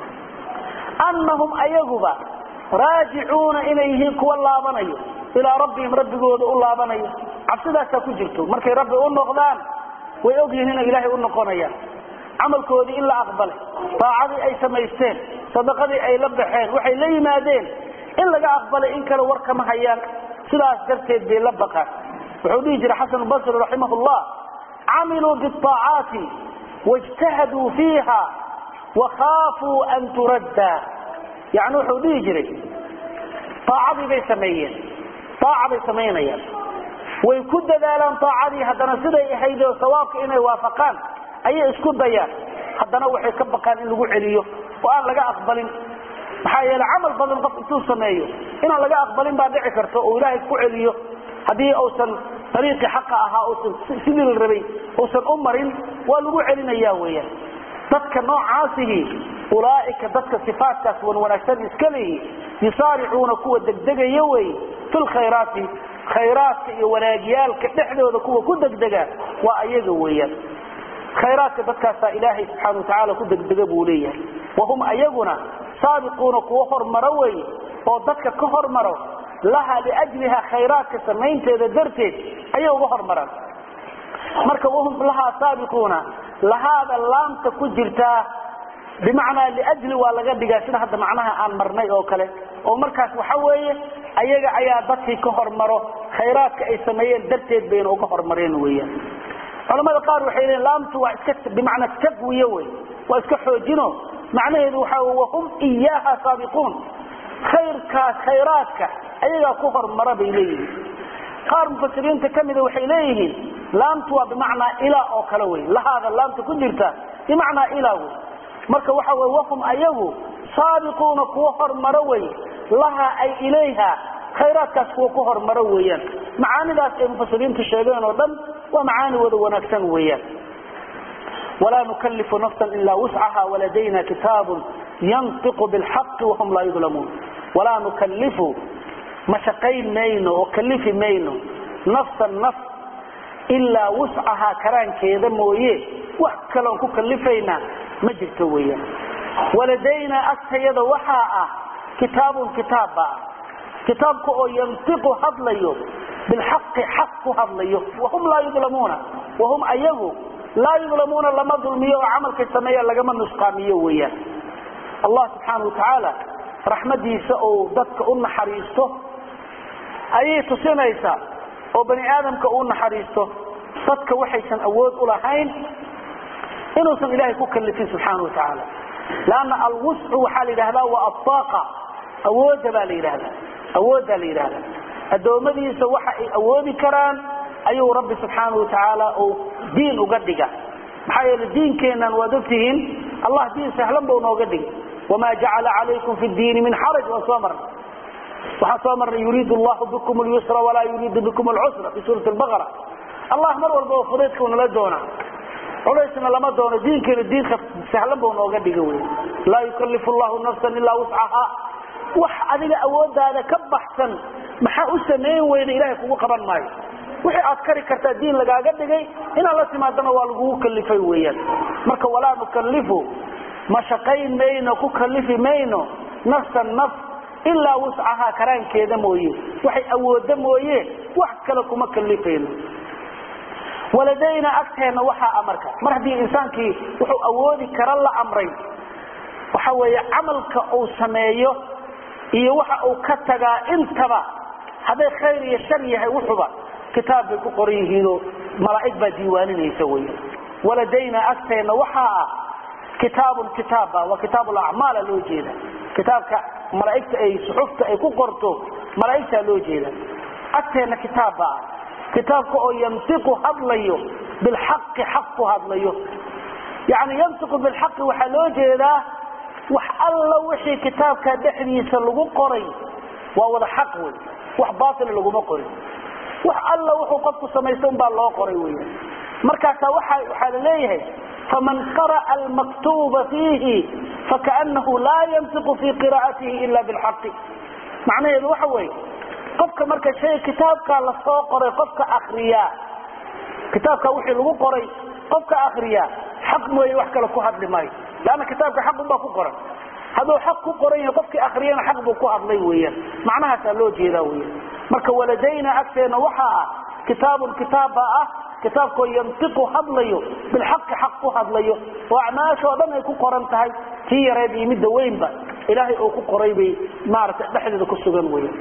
S1: annahum ayaguba raajicuuna inay yihiin kuwa laabanayo ilaa rabbihim rabbigooda u laabanayo cabsidaasaa ku jirto markay rabbi u noqdaan way ogyihiin inay ilaahay u noqonayaan camalkoodii in la aqbalay daacadii ay samaysteen sadaqadii ay la baxeen waxay la yimaadeen in laga aqbalay in kale war kama hayaan sidaas darteed bay la baqaan wuxuu dhihi jiray xasan basri raximah llah camiluu biaacaati wاjtahaduu fiiha wakhaafuu an turadda yani wuxuu dhihi jiray aacadii bay sameeyeen aaca bay samaynayaan way ku dadaalaan aacadii haddana siday ahayd oo sawaabka inay waafaqaan ayay isku dayaan haddana waxay ka baqaan in lagu celiyo oo aan laga aqbalin maxaa yeele camal badan qof intuu sameeyo inaan laga aqbalin baa dhici karta oo ilaahay ku celiyo haddii uusan ariiqii xaqa ahaa usan sidii la rabay uusan u marin waa lagu celinaya weyaan dadka noocaasihi ulaaika dadka sifaatkaas wan wanaagsan iska leeyi yusaaricuuna kuwa degdegaya wey fi lkhayraati khayraadka iyo wanaagyaalka dhexdooda kuwa ku degdega waa ayaga weeyaan khayraadka dadkaasaa ilaahay subxaana watacaala ku degdega buu leeyahay wahum ayaguna saabiquuna kuwa hormaro wey oo dadka ka hormaro laha liajliha khayraadka samaynteeda darteed ayay uga hormaraan marka wahum lahaa saabiquuna lahaada laamta ku jirtaa bimacnaa liajli waa laga dhigaa sida hadda macnaha aan marnay oo kale oo markaas waxa weeye ayaga ayaa dadkii ka hormaro khayraadka ay sameeyeen darteed bayna uga hormareen weeyaan culamada qaar waxay leeyiin laamtu waa iska bimacnaa taqwiye wey waa iska xoojino macnaheedu waxa wey wahum iyaaha saabiquun khayrkaas khayraadka ayagaa ku hormara bay leeyihiin qaar mufasiriinta kamida waxay leeyihiin laamtu waa bimacnaa ilaa oo kale wey lahaada laamta ku jirta bimacnaa ilaa wey marka waxa wey wahum ayagu saabiquuna kuwa hormaro wey laha ay ilayha khayraadkaas kuwa ku hormaro weeyaan macaanidaas ay mufasiriintu sheegeen oo dhan waa macaani wada wanaagsan weeyaan walaa nukalifu nafsa ilaa wuscaha waladayna kitaabun yantiqu bilxaqi wahum laa yudlamuun walaa nukalifu ma shaqayn mayno oo kalifi mayno nafsan naf ilaa wuscahaa karaankeeda mooye wax kaloon ku kalifaynaa ma jirto weeyaan waladaynaa agtayada waxaa ah kitaabun kitaab baa ah kitaabka oo yantiqu hadlayo bilxaqi xaq ku hadlayo wahum laa yudlamuuna wahum ayagu laa yudlamuuna lama dulmiyo oo camalkay sameeya lagama nusqaamiyo weeyaan allah subxaana watacaala raxmadiisa uu dadka u naxariisto ayay tusinaysaa oo bani aadamka uu naxariisto dadka waxaysan awood u lahayn inuusan ilaahay ku kalifin subxaana watacaala lanna alwuscu waxaa la yidhahdaa waa aaaqa awoodda baa la yidhahda awooddaa la yidhahda addoommadiisa waxa ay awoodi karaan ayuu rabbi subxaana wa tacaala uu diin uga dhiga maxaa yeele diinkeennan waad ogtihiin allah diin sahlan buu nooga dhigay wamaa jacala calaykum fi diini min xaraj waan soo marnay waxaan soo marnay yuriidu allahu bikum lyusra walaa yuriidu bikum alcusra fi suurati albaqara allah mar walba oo fudaydka nala doona culaysna lama doono diinkeena diinka sahlan buu nooga dhiga wey laa yukalifu llahu nafsan ilaa wuscaha wax adiga awoodaada ka baxsan maxaa u samayn weyda ilahay kugu qaban maayo wixii aad kari kartaa diin lagaaga dhigay inaad la timaadana waa lagugu kalifay weeyaan marka walaa nukalifu ma shaqayn mayno ku kalifi mayno nafsan naf ilaa wuscahaa karaankeeda mooye waxay awooda mooye wax kale kuma kalifayno waladayna agteenna waxaa amarka mar haddii insaankii wuxuu awoodi kara la amray waxa weeye camalka uu sameeyo iyo waxa uu ka tagaa intaba hadday khayr iyo shar yahay wuxuba kitaab bay ku qoran yihiinoo malaa'ig baa diiwaaninaysa wey waladayna agteenna waxaa ah kitaabun kitaabba waa kitaab lacmaala loo jeeda kitaabka malaaigta ay suxufta ay ku qorto malaaigtaa loo jeeda agteenna kitaabba ah kitaabka oo yantiqu hadlayo bilxaqi xaq ku hadlayo yani yantiqu bilxaqi waxaa loo jeedaa wax alla wixii kitaabka dhexdiisa lagu qoray waa wada xaq wey wax baatila laguma qorin wax alla wuxuu qofku samaysta unbaa loo qoray wey markaasaa waxaa la leeyahay faman qara'a almaktuuba fiihi fakaanahu laa yantiqu fii qiraa'atihi ila bilxaqi macnaheedu waxa weeye qofka marka shay kitaabkaa lasoo qoray qofka akriyaa kitaabka wixii lagu qoray qofka akriyaa xaq mooye wax kale ku hadli maayo leanna kitaabka xaq unbaa ku qoran hadduu xaq ku qoran yahay qofkii akriyana xaq buu ku hadlay weeyaan macnahaasaa loo jeedaa weyan marka waladayna agteenna waxaa ah kitaabun kitaab baa ah kitaabkoo yantiqu hadlayo bilxaqi xaq ku hadlayo oo acmaashoo dhan ay ku qoran tahay tii yareed iyo midda weynba ilaahay uu ku qoray bay maaragtay dhexdeeda ku sugan weyan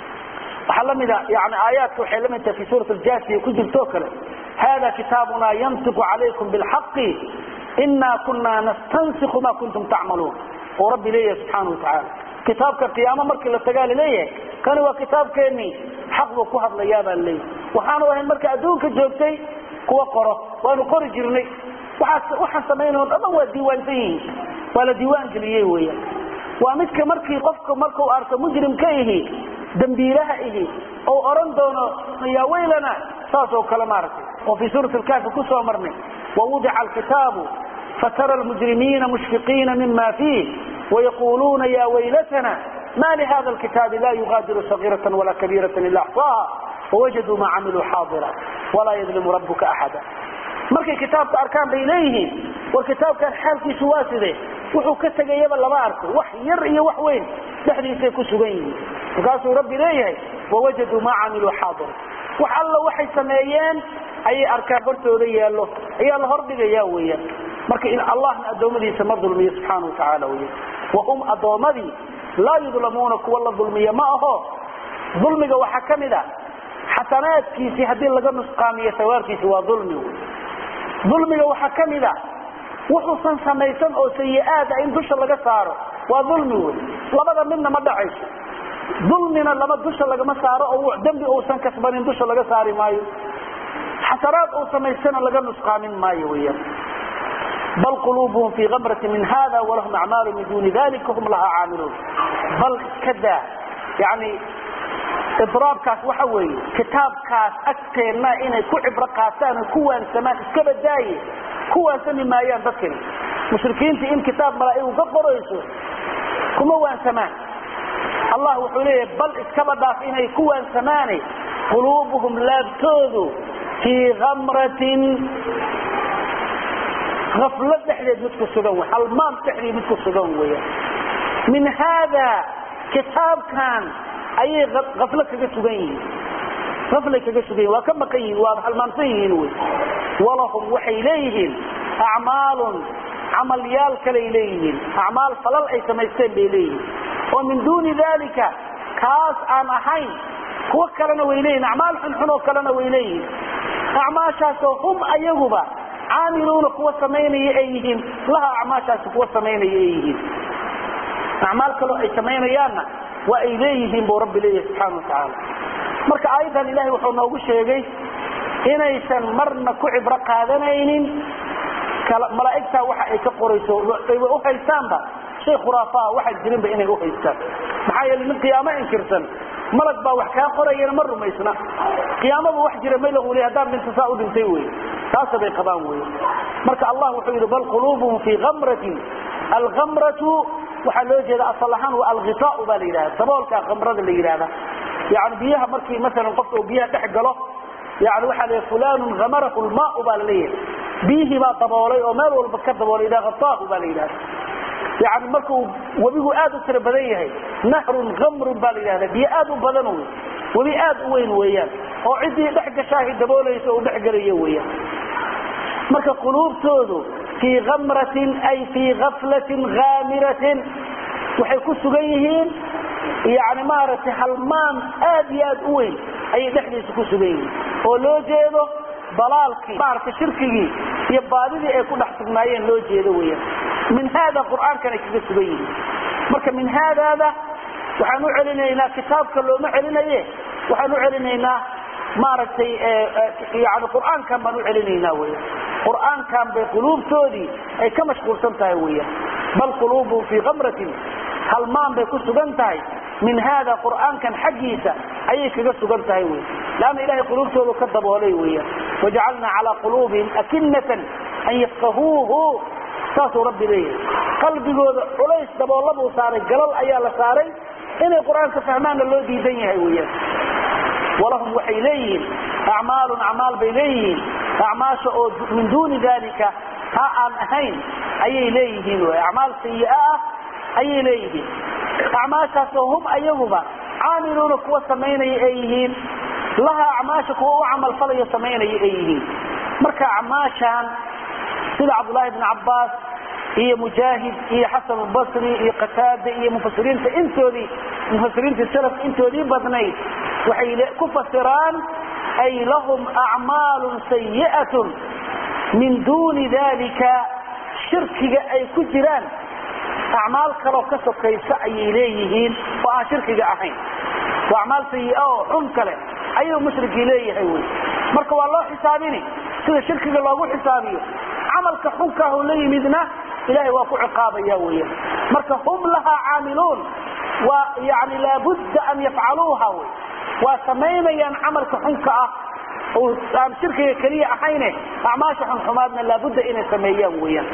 S1: waxaa lamida yani aayaadka waxay lamid tahay fi suurat aljasiya ku jirtoo kale hada kitaabuna yantiqu calaykum bilxaqi inaa kunaa nastansiku ma kuntum tacmaluun oo rabbi leeyahay subxaana wa tacaala kitaabka qiyaamo markii la tagaa laleeyahay kani waa kitaabkeenii xaq buu ku hadlayaa baa laleeyahay waxaanu ahayn marka adduunka joogtay kuwa qoro waanu qori jirnay waxaan samaynao dhan waa diiwaansan yihiin waa la diiwaan geliyey weyan waa midka markii qofka markuu arko mujrimka ihi dambiilaha ihi ou oran doono yaa waylana saasoo kale maaragtay oo fii suurati lkaafi ku soo marnay wawudica alkitaabu fatara almujrimiina mushfiqiina mima fiih wayaquluuna ya waylatana ma lihada lkitaabi la yugaadiru sagiirata walaa kabiirata ila axsaaha wawajaduu maa camiluu xaadira walaa yadlimu rabuka axada markay kitaabka arkaan bay leeyihiin war kitaabkan xaalkiisu waa sidee wuxuu ka tegayaba lama arko wax yar iyo wax weyn dhexdiisay ku sugan yihiin markaasuu rabbi leeyahay wawajaduu maa camiluu xaadira wax alla waxay sameeyeen ayay arkaan hortooda yaallo ayaa la hordhigayaa weeyaan marka allahna addoommadiisa ma dulmiyo subxaana watacaala weyan wahum addoommadii laa yudlamuuna kuwa la dulmiya ma aho dulmiga waxaa ka mid a xasanaadkiisii haddii laga nusqaamiyo sawaabkiisi waa dulmi dulmiga waxaa ka mid a wuxuusan samaysan oo sayi-aada in dusha laga saaro waa dulmi wey labada midna ma dhacayso dulmina lama dusha lagama saaro oo dembi uusan kasbanin dusha laga saari maayo xasanaad uu samaystana laga nusqaamin maayo weyaan bal quluubuhum fii kamrati min hada walahum acmaalu min duni dalika hum lahaa caamiluun bal iska daa yani idraabkaas waxa weeye kitaabkaas agteenna inay ku cibro qaataan oo ku waansamaan iska badaaye ku waansami maayaan dadkani mushrikiintii in kitaab malaa'igu ka qorayso kuma waansamaan allah wuxuu leeyahay bal iskaba dhaaf inay ku waansamaane quluubuhum laabtoodu fii kamratin aflo dhexdeed mid ku sugan w halmaam dhexdeed mid ku sugan weya min haada kitaabkan ayay aflo kaga sugan yihiin aflay kaga sugan yihin waa ka maqan yihin waa halmaamsan yihiin wy walahum waxay leeyihiin acmaalun camalyaal kalay leeyihiin acmaal falal ay samaysteen bay leeyihiin oo min duuni dalika kaas aan ahayn kuwo kalena way leeyihin acmaal xunxun oo kalena way leeyihiin acmaashaasoo hum ayaguba caamiluuna kuwa samaynaya ay yihiin laha acmaashaasi kuwa samaynaya ay yihiin acmaal kaloo ay samaynayaanna waa ay leeyihiin buu rabbi leeyahay subxaana watacaala marka aayaddan ilahay wuxuu noogu sheegay inaysan marna ku cibro qaadanaynin malaa'igtaa waxa ay ka qorayso ayba u haystaanba shay khuraafaa waxaan jirinba inay u haystaan maxaa yeele nin qiyaamo inkirsan malag baa wax kaa qorayana ma rumaysna qiyaamaba wax jira maylan weli haddaan dhinta saa u dhintay wey taasa bay qabaan wey marka allah wuxuu yidhi bal quluubuhum fii kamratin alkamratu waxaa loo jeeda asal ahaan waa alghitaau baa la yidhahda daboolkaa kamrada la yidhahda yani biyaha markii maalan qofka uu biyaha dhex galo yani waxaa la fulanun amarahu lmaau baa laleeyahay biyihii baa daboolay oo meel walba ka daboolay idaa ataahu baa la yidhahda yani markuu webigu aad u tiro badan yahay nahrun kamrun baa la yidhahda biyo aad u badan wey webi aad u weyn weeyaan oo ciddii dhex gashaahi daboolaysa uu dhex gelayo weeyaan marka quluubtoodu fii kamratin ay fii gaflatin haamiratin waxay ku sugan yihiin yani maaragtay halmaan aad iyo aad u weyn ayay dhexdiisa ku sugan yihiin oo loo jeedo dalaalkii maaragtay shirkigii iyo baadidii ay ku dhex sugnaayeen loo jeedo weeyaan min haada qur'aankanay kaga sugan yihiin marka min haadaada waxaan u celinaynaa kitaabka looma celinaye waxaan u celinaynaa maaragtay yani qur'aankan baan u celinaynaa weya qur'aankan bay quluubtoodii ay ka mashquulsan tahay weya bal quluubuhum fii kamratin halmaan bay ku sugan tahay min haada qur'aankan xaggiisa ayay kaga sugan tahay wey leanna ilahay quluubtoodu ka daboolay weya wajacalnaa calaa quluubihim akinatan an yafkahuuhu saasuu rabbi leeyahay qalbigooda culays daboolabuu saaray galal ayaa la saaray inay qur'aanka fahmaanna loo diidan yahay weyaan walahum waxay leeyihiin acmaalun acmaal bay leeyihiin acmaasha oo min duuni dalika ha aan ahayn ayay leeyihiin wy acmaal sayi'a ah ayay leeyihiin acmaashaasoo hum ayaguba caamiluuna kuwa samaynaya ay yihiin laha acmaasha kuwa u camalfalayo samaynaya ay yihiin marka acmaashaan sida cabdullaahi bn cabbaas iyo mujaahid iyo xasan albasri iyo qataada iyo mufasiriinta intoodii mufasiriinta salafka intoodii badnayd waxay ku fasiraan ay lahum acmaalun sayi'atun min duuni dalika shirkiga ay ku jiraan acmaal kaloo ka sokaysa ayay leeyihiin oo aan shirkiga ahayn waa acmaal sayi'a oo xun kale ayuu mushrikii leeyahay wy marka waa loo xisaabini sida shirkiga loogu xisaabiyo camalka xunkaahu la yimidna ilahay waa ku ciqaabaya weya marka hum lahaa caamiluun waa yani laabudda an yafcaluuha wy waa samaynayaan camalka xunka ah oo aan shirkiga keliya ahayne acmaasha xunxumaadna laabudda inay sameeyaan weyaan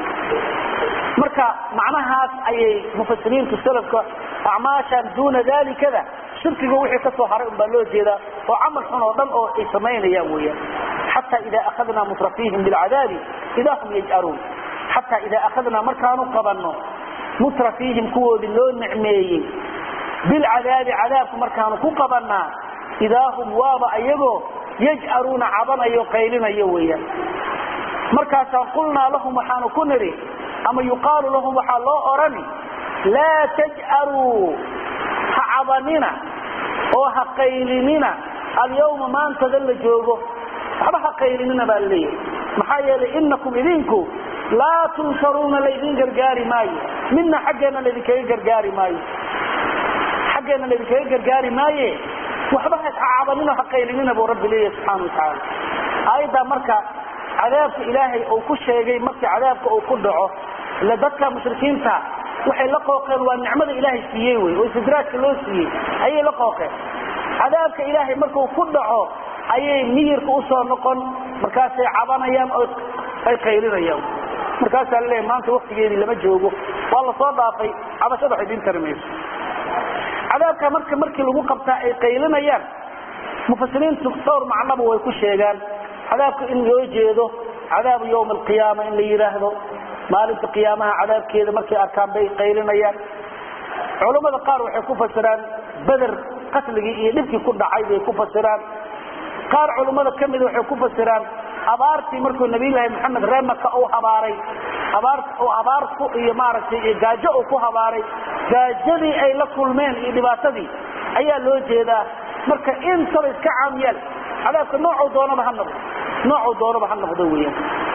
S1: marka macnahaas ayay mufasiriintu salafka acmaashan duuna dalikada shirkiga wixii ka soo haray unbaa loo jeedaa oo camal xun oo dhan oo ay samaynayaan weyaan xata ida akhadnaa mutrafiihim bilcadaabi ida hum yaj'aruun xataa idaa akhadnaa markaanu qabanno mutrafiihim kuwoodii loo nicmeeyey bilcadaabi cadaabku markaanu ku qabannaa idaa hum waaba ayagoo yaj'aruuna cabanayo qaylinayo weeyaan markaasaan qulnaa lahum waxaanu ku nidhi ama yuqaalu lahum waxaa loo odhani laa taj'aruu ha cabanina oo ha qaylinina alyawma maantada la joogo waxba ha qaylinina baa laleeyahay maxaa yeelay inakum idinku laa tunsaruuna laydin gargaari maayo midna xaggeenna laydinkaga gargaari maayo xaggeenna laydinkaga gargaari maaye waxba ha cabanina ha qaylinina buu rabbi leeyahay subxaana watacaala aayaddaa marka cadaabka ilaahay uu ku sheegay markii cadaabka uu ku dhaco ila dadka mushrikiinta waxay la qooqeen waa nicmada ilaahay siiyey wey oo istidraajka loo siiyey ayay la qooqeen cadaabka ilaahay markuu ku dhaco ayay miyirka usoo noqon markaasay cabanayaan oo ay qaylinayaan markaasaa laleeyahy maanta waktigeedii lama joogo waa la soo dhaafay cabashada wax idiin tari mayso cadaabka marka markii lagu qabtaa ay qaylinayaan mufasiriintu dhowr macnaba way ku sheegaan cadaabka in loo jeedo cadaabu yawma alqiyaama in la yidhaahdo maalinta qiyaamaha cadaabkeeda markay arkaan bay qaylinayaan culammada qaar waxay ku fasiraan beder qasligii iyo dhibkii ku dhacay bay ku fasiraan qaar culummada ka mida waxay ku fasiraan abaartii markuu nabiyullaahi maxamed reemaka uu habaaray abaar uu abaarku iyo maaragtay iyo gaajo uu ku habaaray gaajadii ay la kulmeen iyo dhibaatadii ayaa loo jeedaa marka intaba iska caamiyaan cadaabka noocuu doonaba ha noqdo noocuu doonaba ha noqdo weeyaan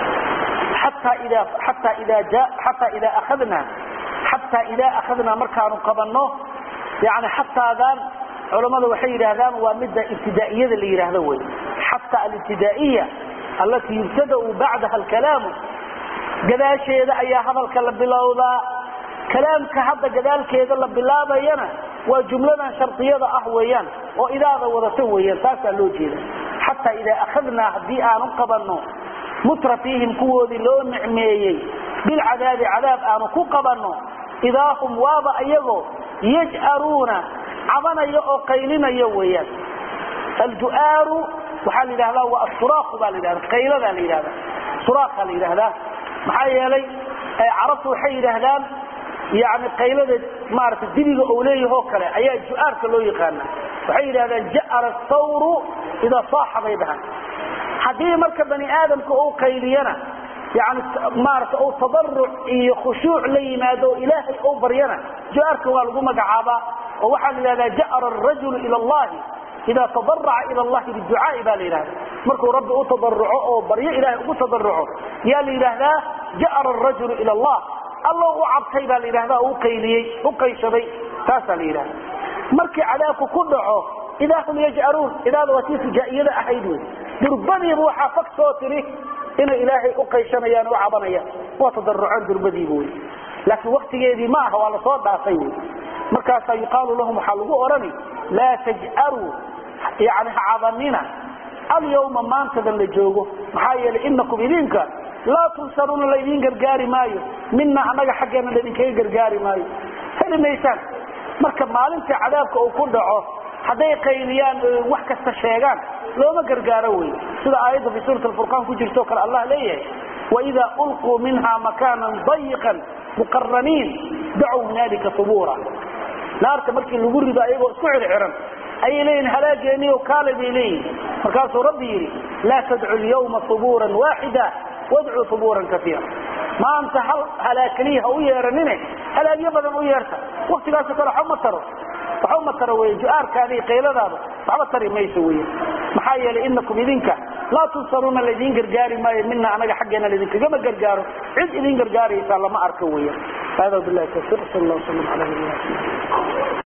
S1: xataa idaa xataa idaa ja xataa idaa akhadnaa xataa idaa akhadnaa markaanu qabanno yani xataadan culammada waxay yidhaahdaan waa midda ibtidaa'iyada la yidhaahdo wey xataa alibtidaa'iya allatii yubtada'u bacdaha alkalaamu gadaasheeda ayaa hadalka la bilowdaa kalaamka hadda gadaalkeeda la bilaabayana waa jumladan shardiyada ah weeyaan oo idaada wadata weeyaan taasaa loo jeeda xataa idaa akhadnaa haddii aanu qabanno mutra fiihim kuwoodii loo nicmeeyey bilcadaabi cadaab aanu ku qabanno idaa hum waaba iyagoo yaj'aruuna cabanaya oo qaylinaya weeyaan alju'aaru waxaa la yidhahdaa waa asuraaqu baa la yidhahda qayladaa la yidhahda suraaqa la yidhahdaa maxaa yeelay carabtu waxay yidhaahdaan yani qaylada maarata dibiga ou leeyahoo kale ayaa ju'aarka loo yaqaana waxay yidhahdaan ja'ara sawru idaa saaxa bay dhahaan haddii marka bani aadamka uu qayliyana yani maarata uu tadaruc iyo khushuuc la yimaado oo ilaahay ou baryana ju'aarka waa lagu magacaabaa oo waxaa la yidhahdaa ja'ara arajulu ila allahi ida tadaraca ila allahi biducaai baa la yidhahda markuu rabbi u tadaruco oo baryo ilaahay ugu tadaruco yaa la yidhaahdaa ja'ara arajulu ila allah allo u cabtay baa la yidhahda u qayliyey u qayshaday taasaa la yidhahda markii cadaabku ku dhaco idaa hum yaj'aruun idaada waa tii fujaa'iyada ahayd wey durbadiiba waxaa fag soo tiri inay ilaahay u qayshanayaan u cabanayaan waa tadaruceen durbadiiba wey laakiin waktigeedii ma aha waa lasoo dhaafay wey markaasaa yuqaalu lahum waxaa lagu odhani laa taj'aruu yani ha cabanina alyawma maantadan la joogo maxaa yeelay inakum idinka laa tunsaruuna laydin gargaari maayo mina annaga xaggeena laydinkaga gargaari maayo heli maysaan marka maalinta cadaabka uu ku dhaco hadday qayliyaan wax kasta sheegaan looma gargaaro wey sida aayadda fi suurat alfurqaan ku jirto kale allah leeyahay waidaa ulquu minha makaanan dayiqan muqaraniin dacow hunaalika hubuura naarta markii lagu rido ayagoo isku xirxiran ayay leeyihin halaageeniyo kaale bay leeyihin markaasuu rabbi yidhi laa tadcu lyawma hubuuran waaxida wadcuu hubuuran kaiira maanta hal halaag keliya ha u yeeranine halaagyo badan u yeerta waktigaasoo kale waxba ma taro waxba ma taro wey ju'aarkaada iyo qayladaada waxba tari mayso wey maxaa yeelay inakum idinka laa tunsaruuna laydin gargaari maayo mina anaga xaggeena laidinkagama gargaaro cid idin gargaaraysaa lama arko weya hada bilahi tawfiq sal allah wasalam ala nabiyina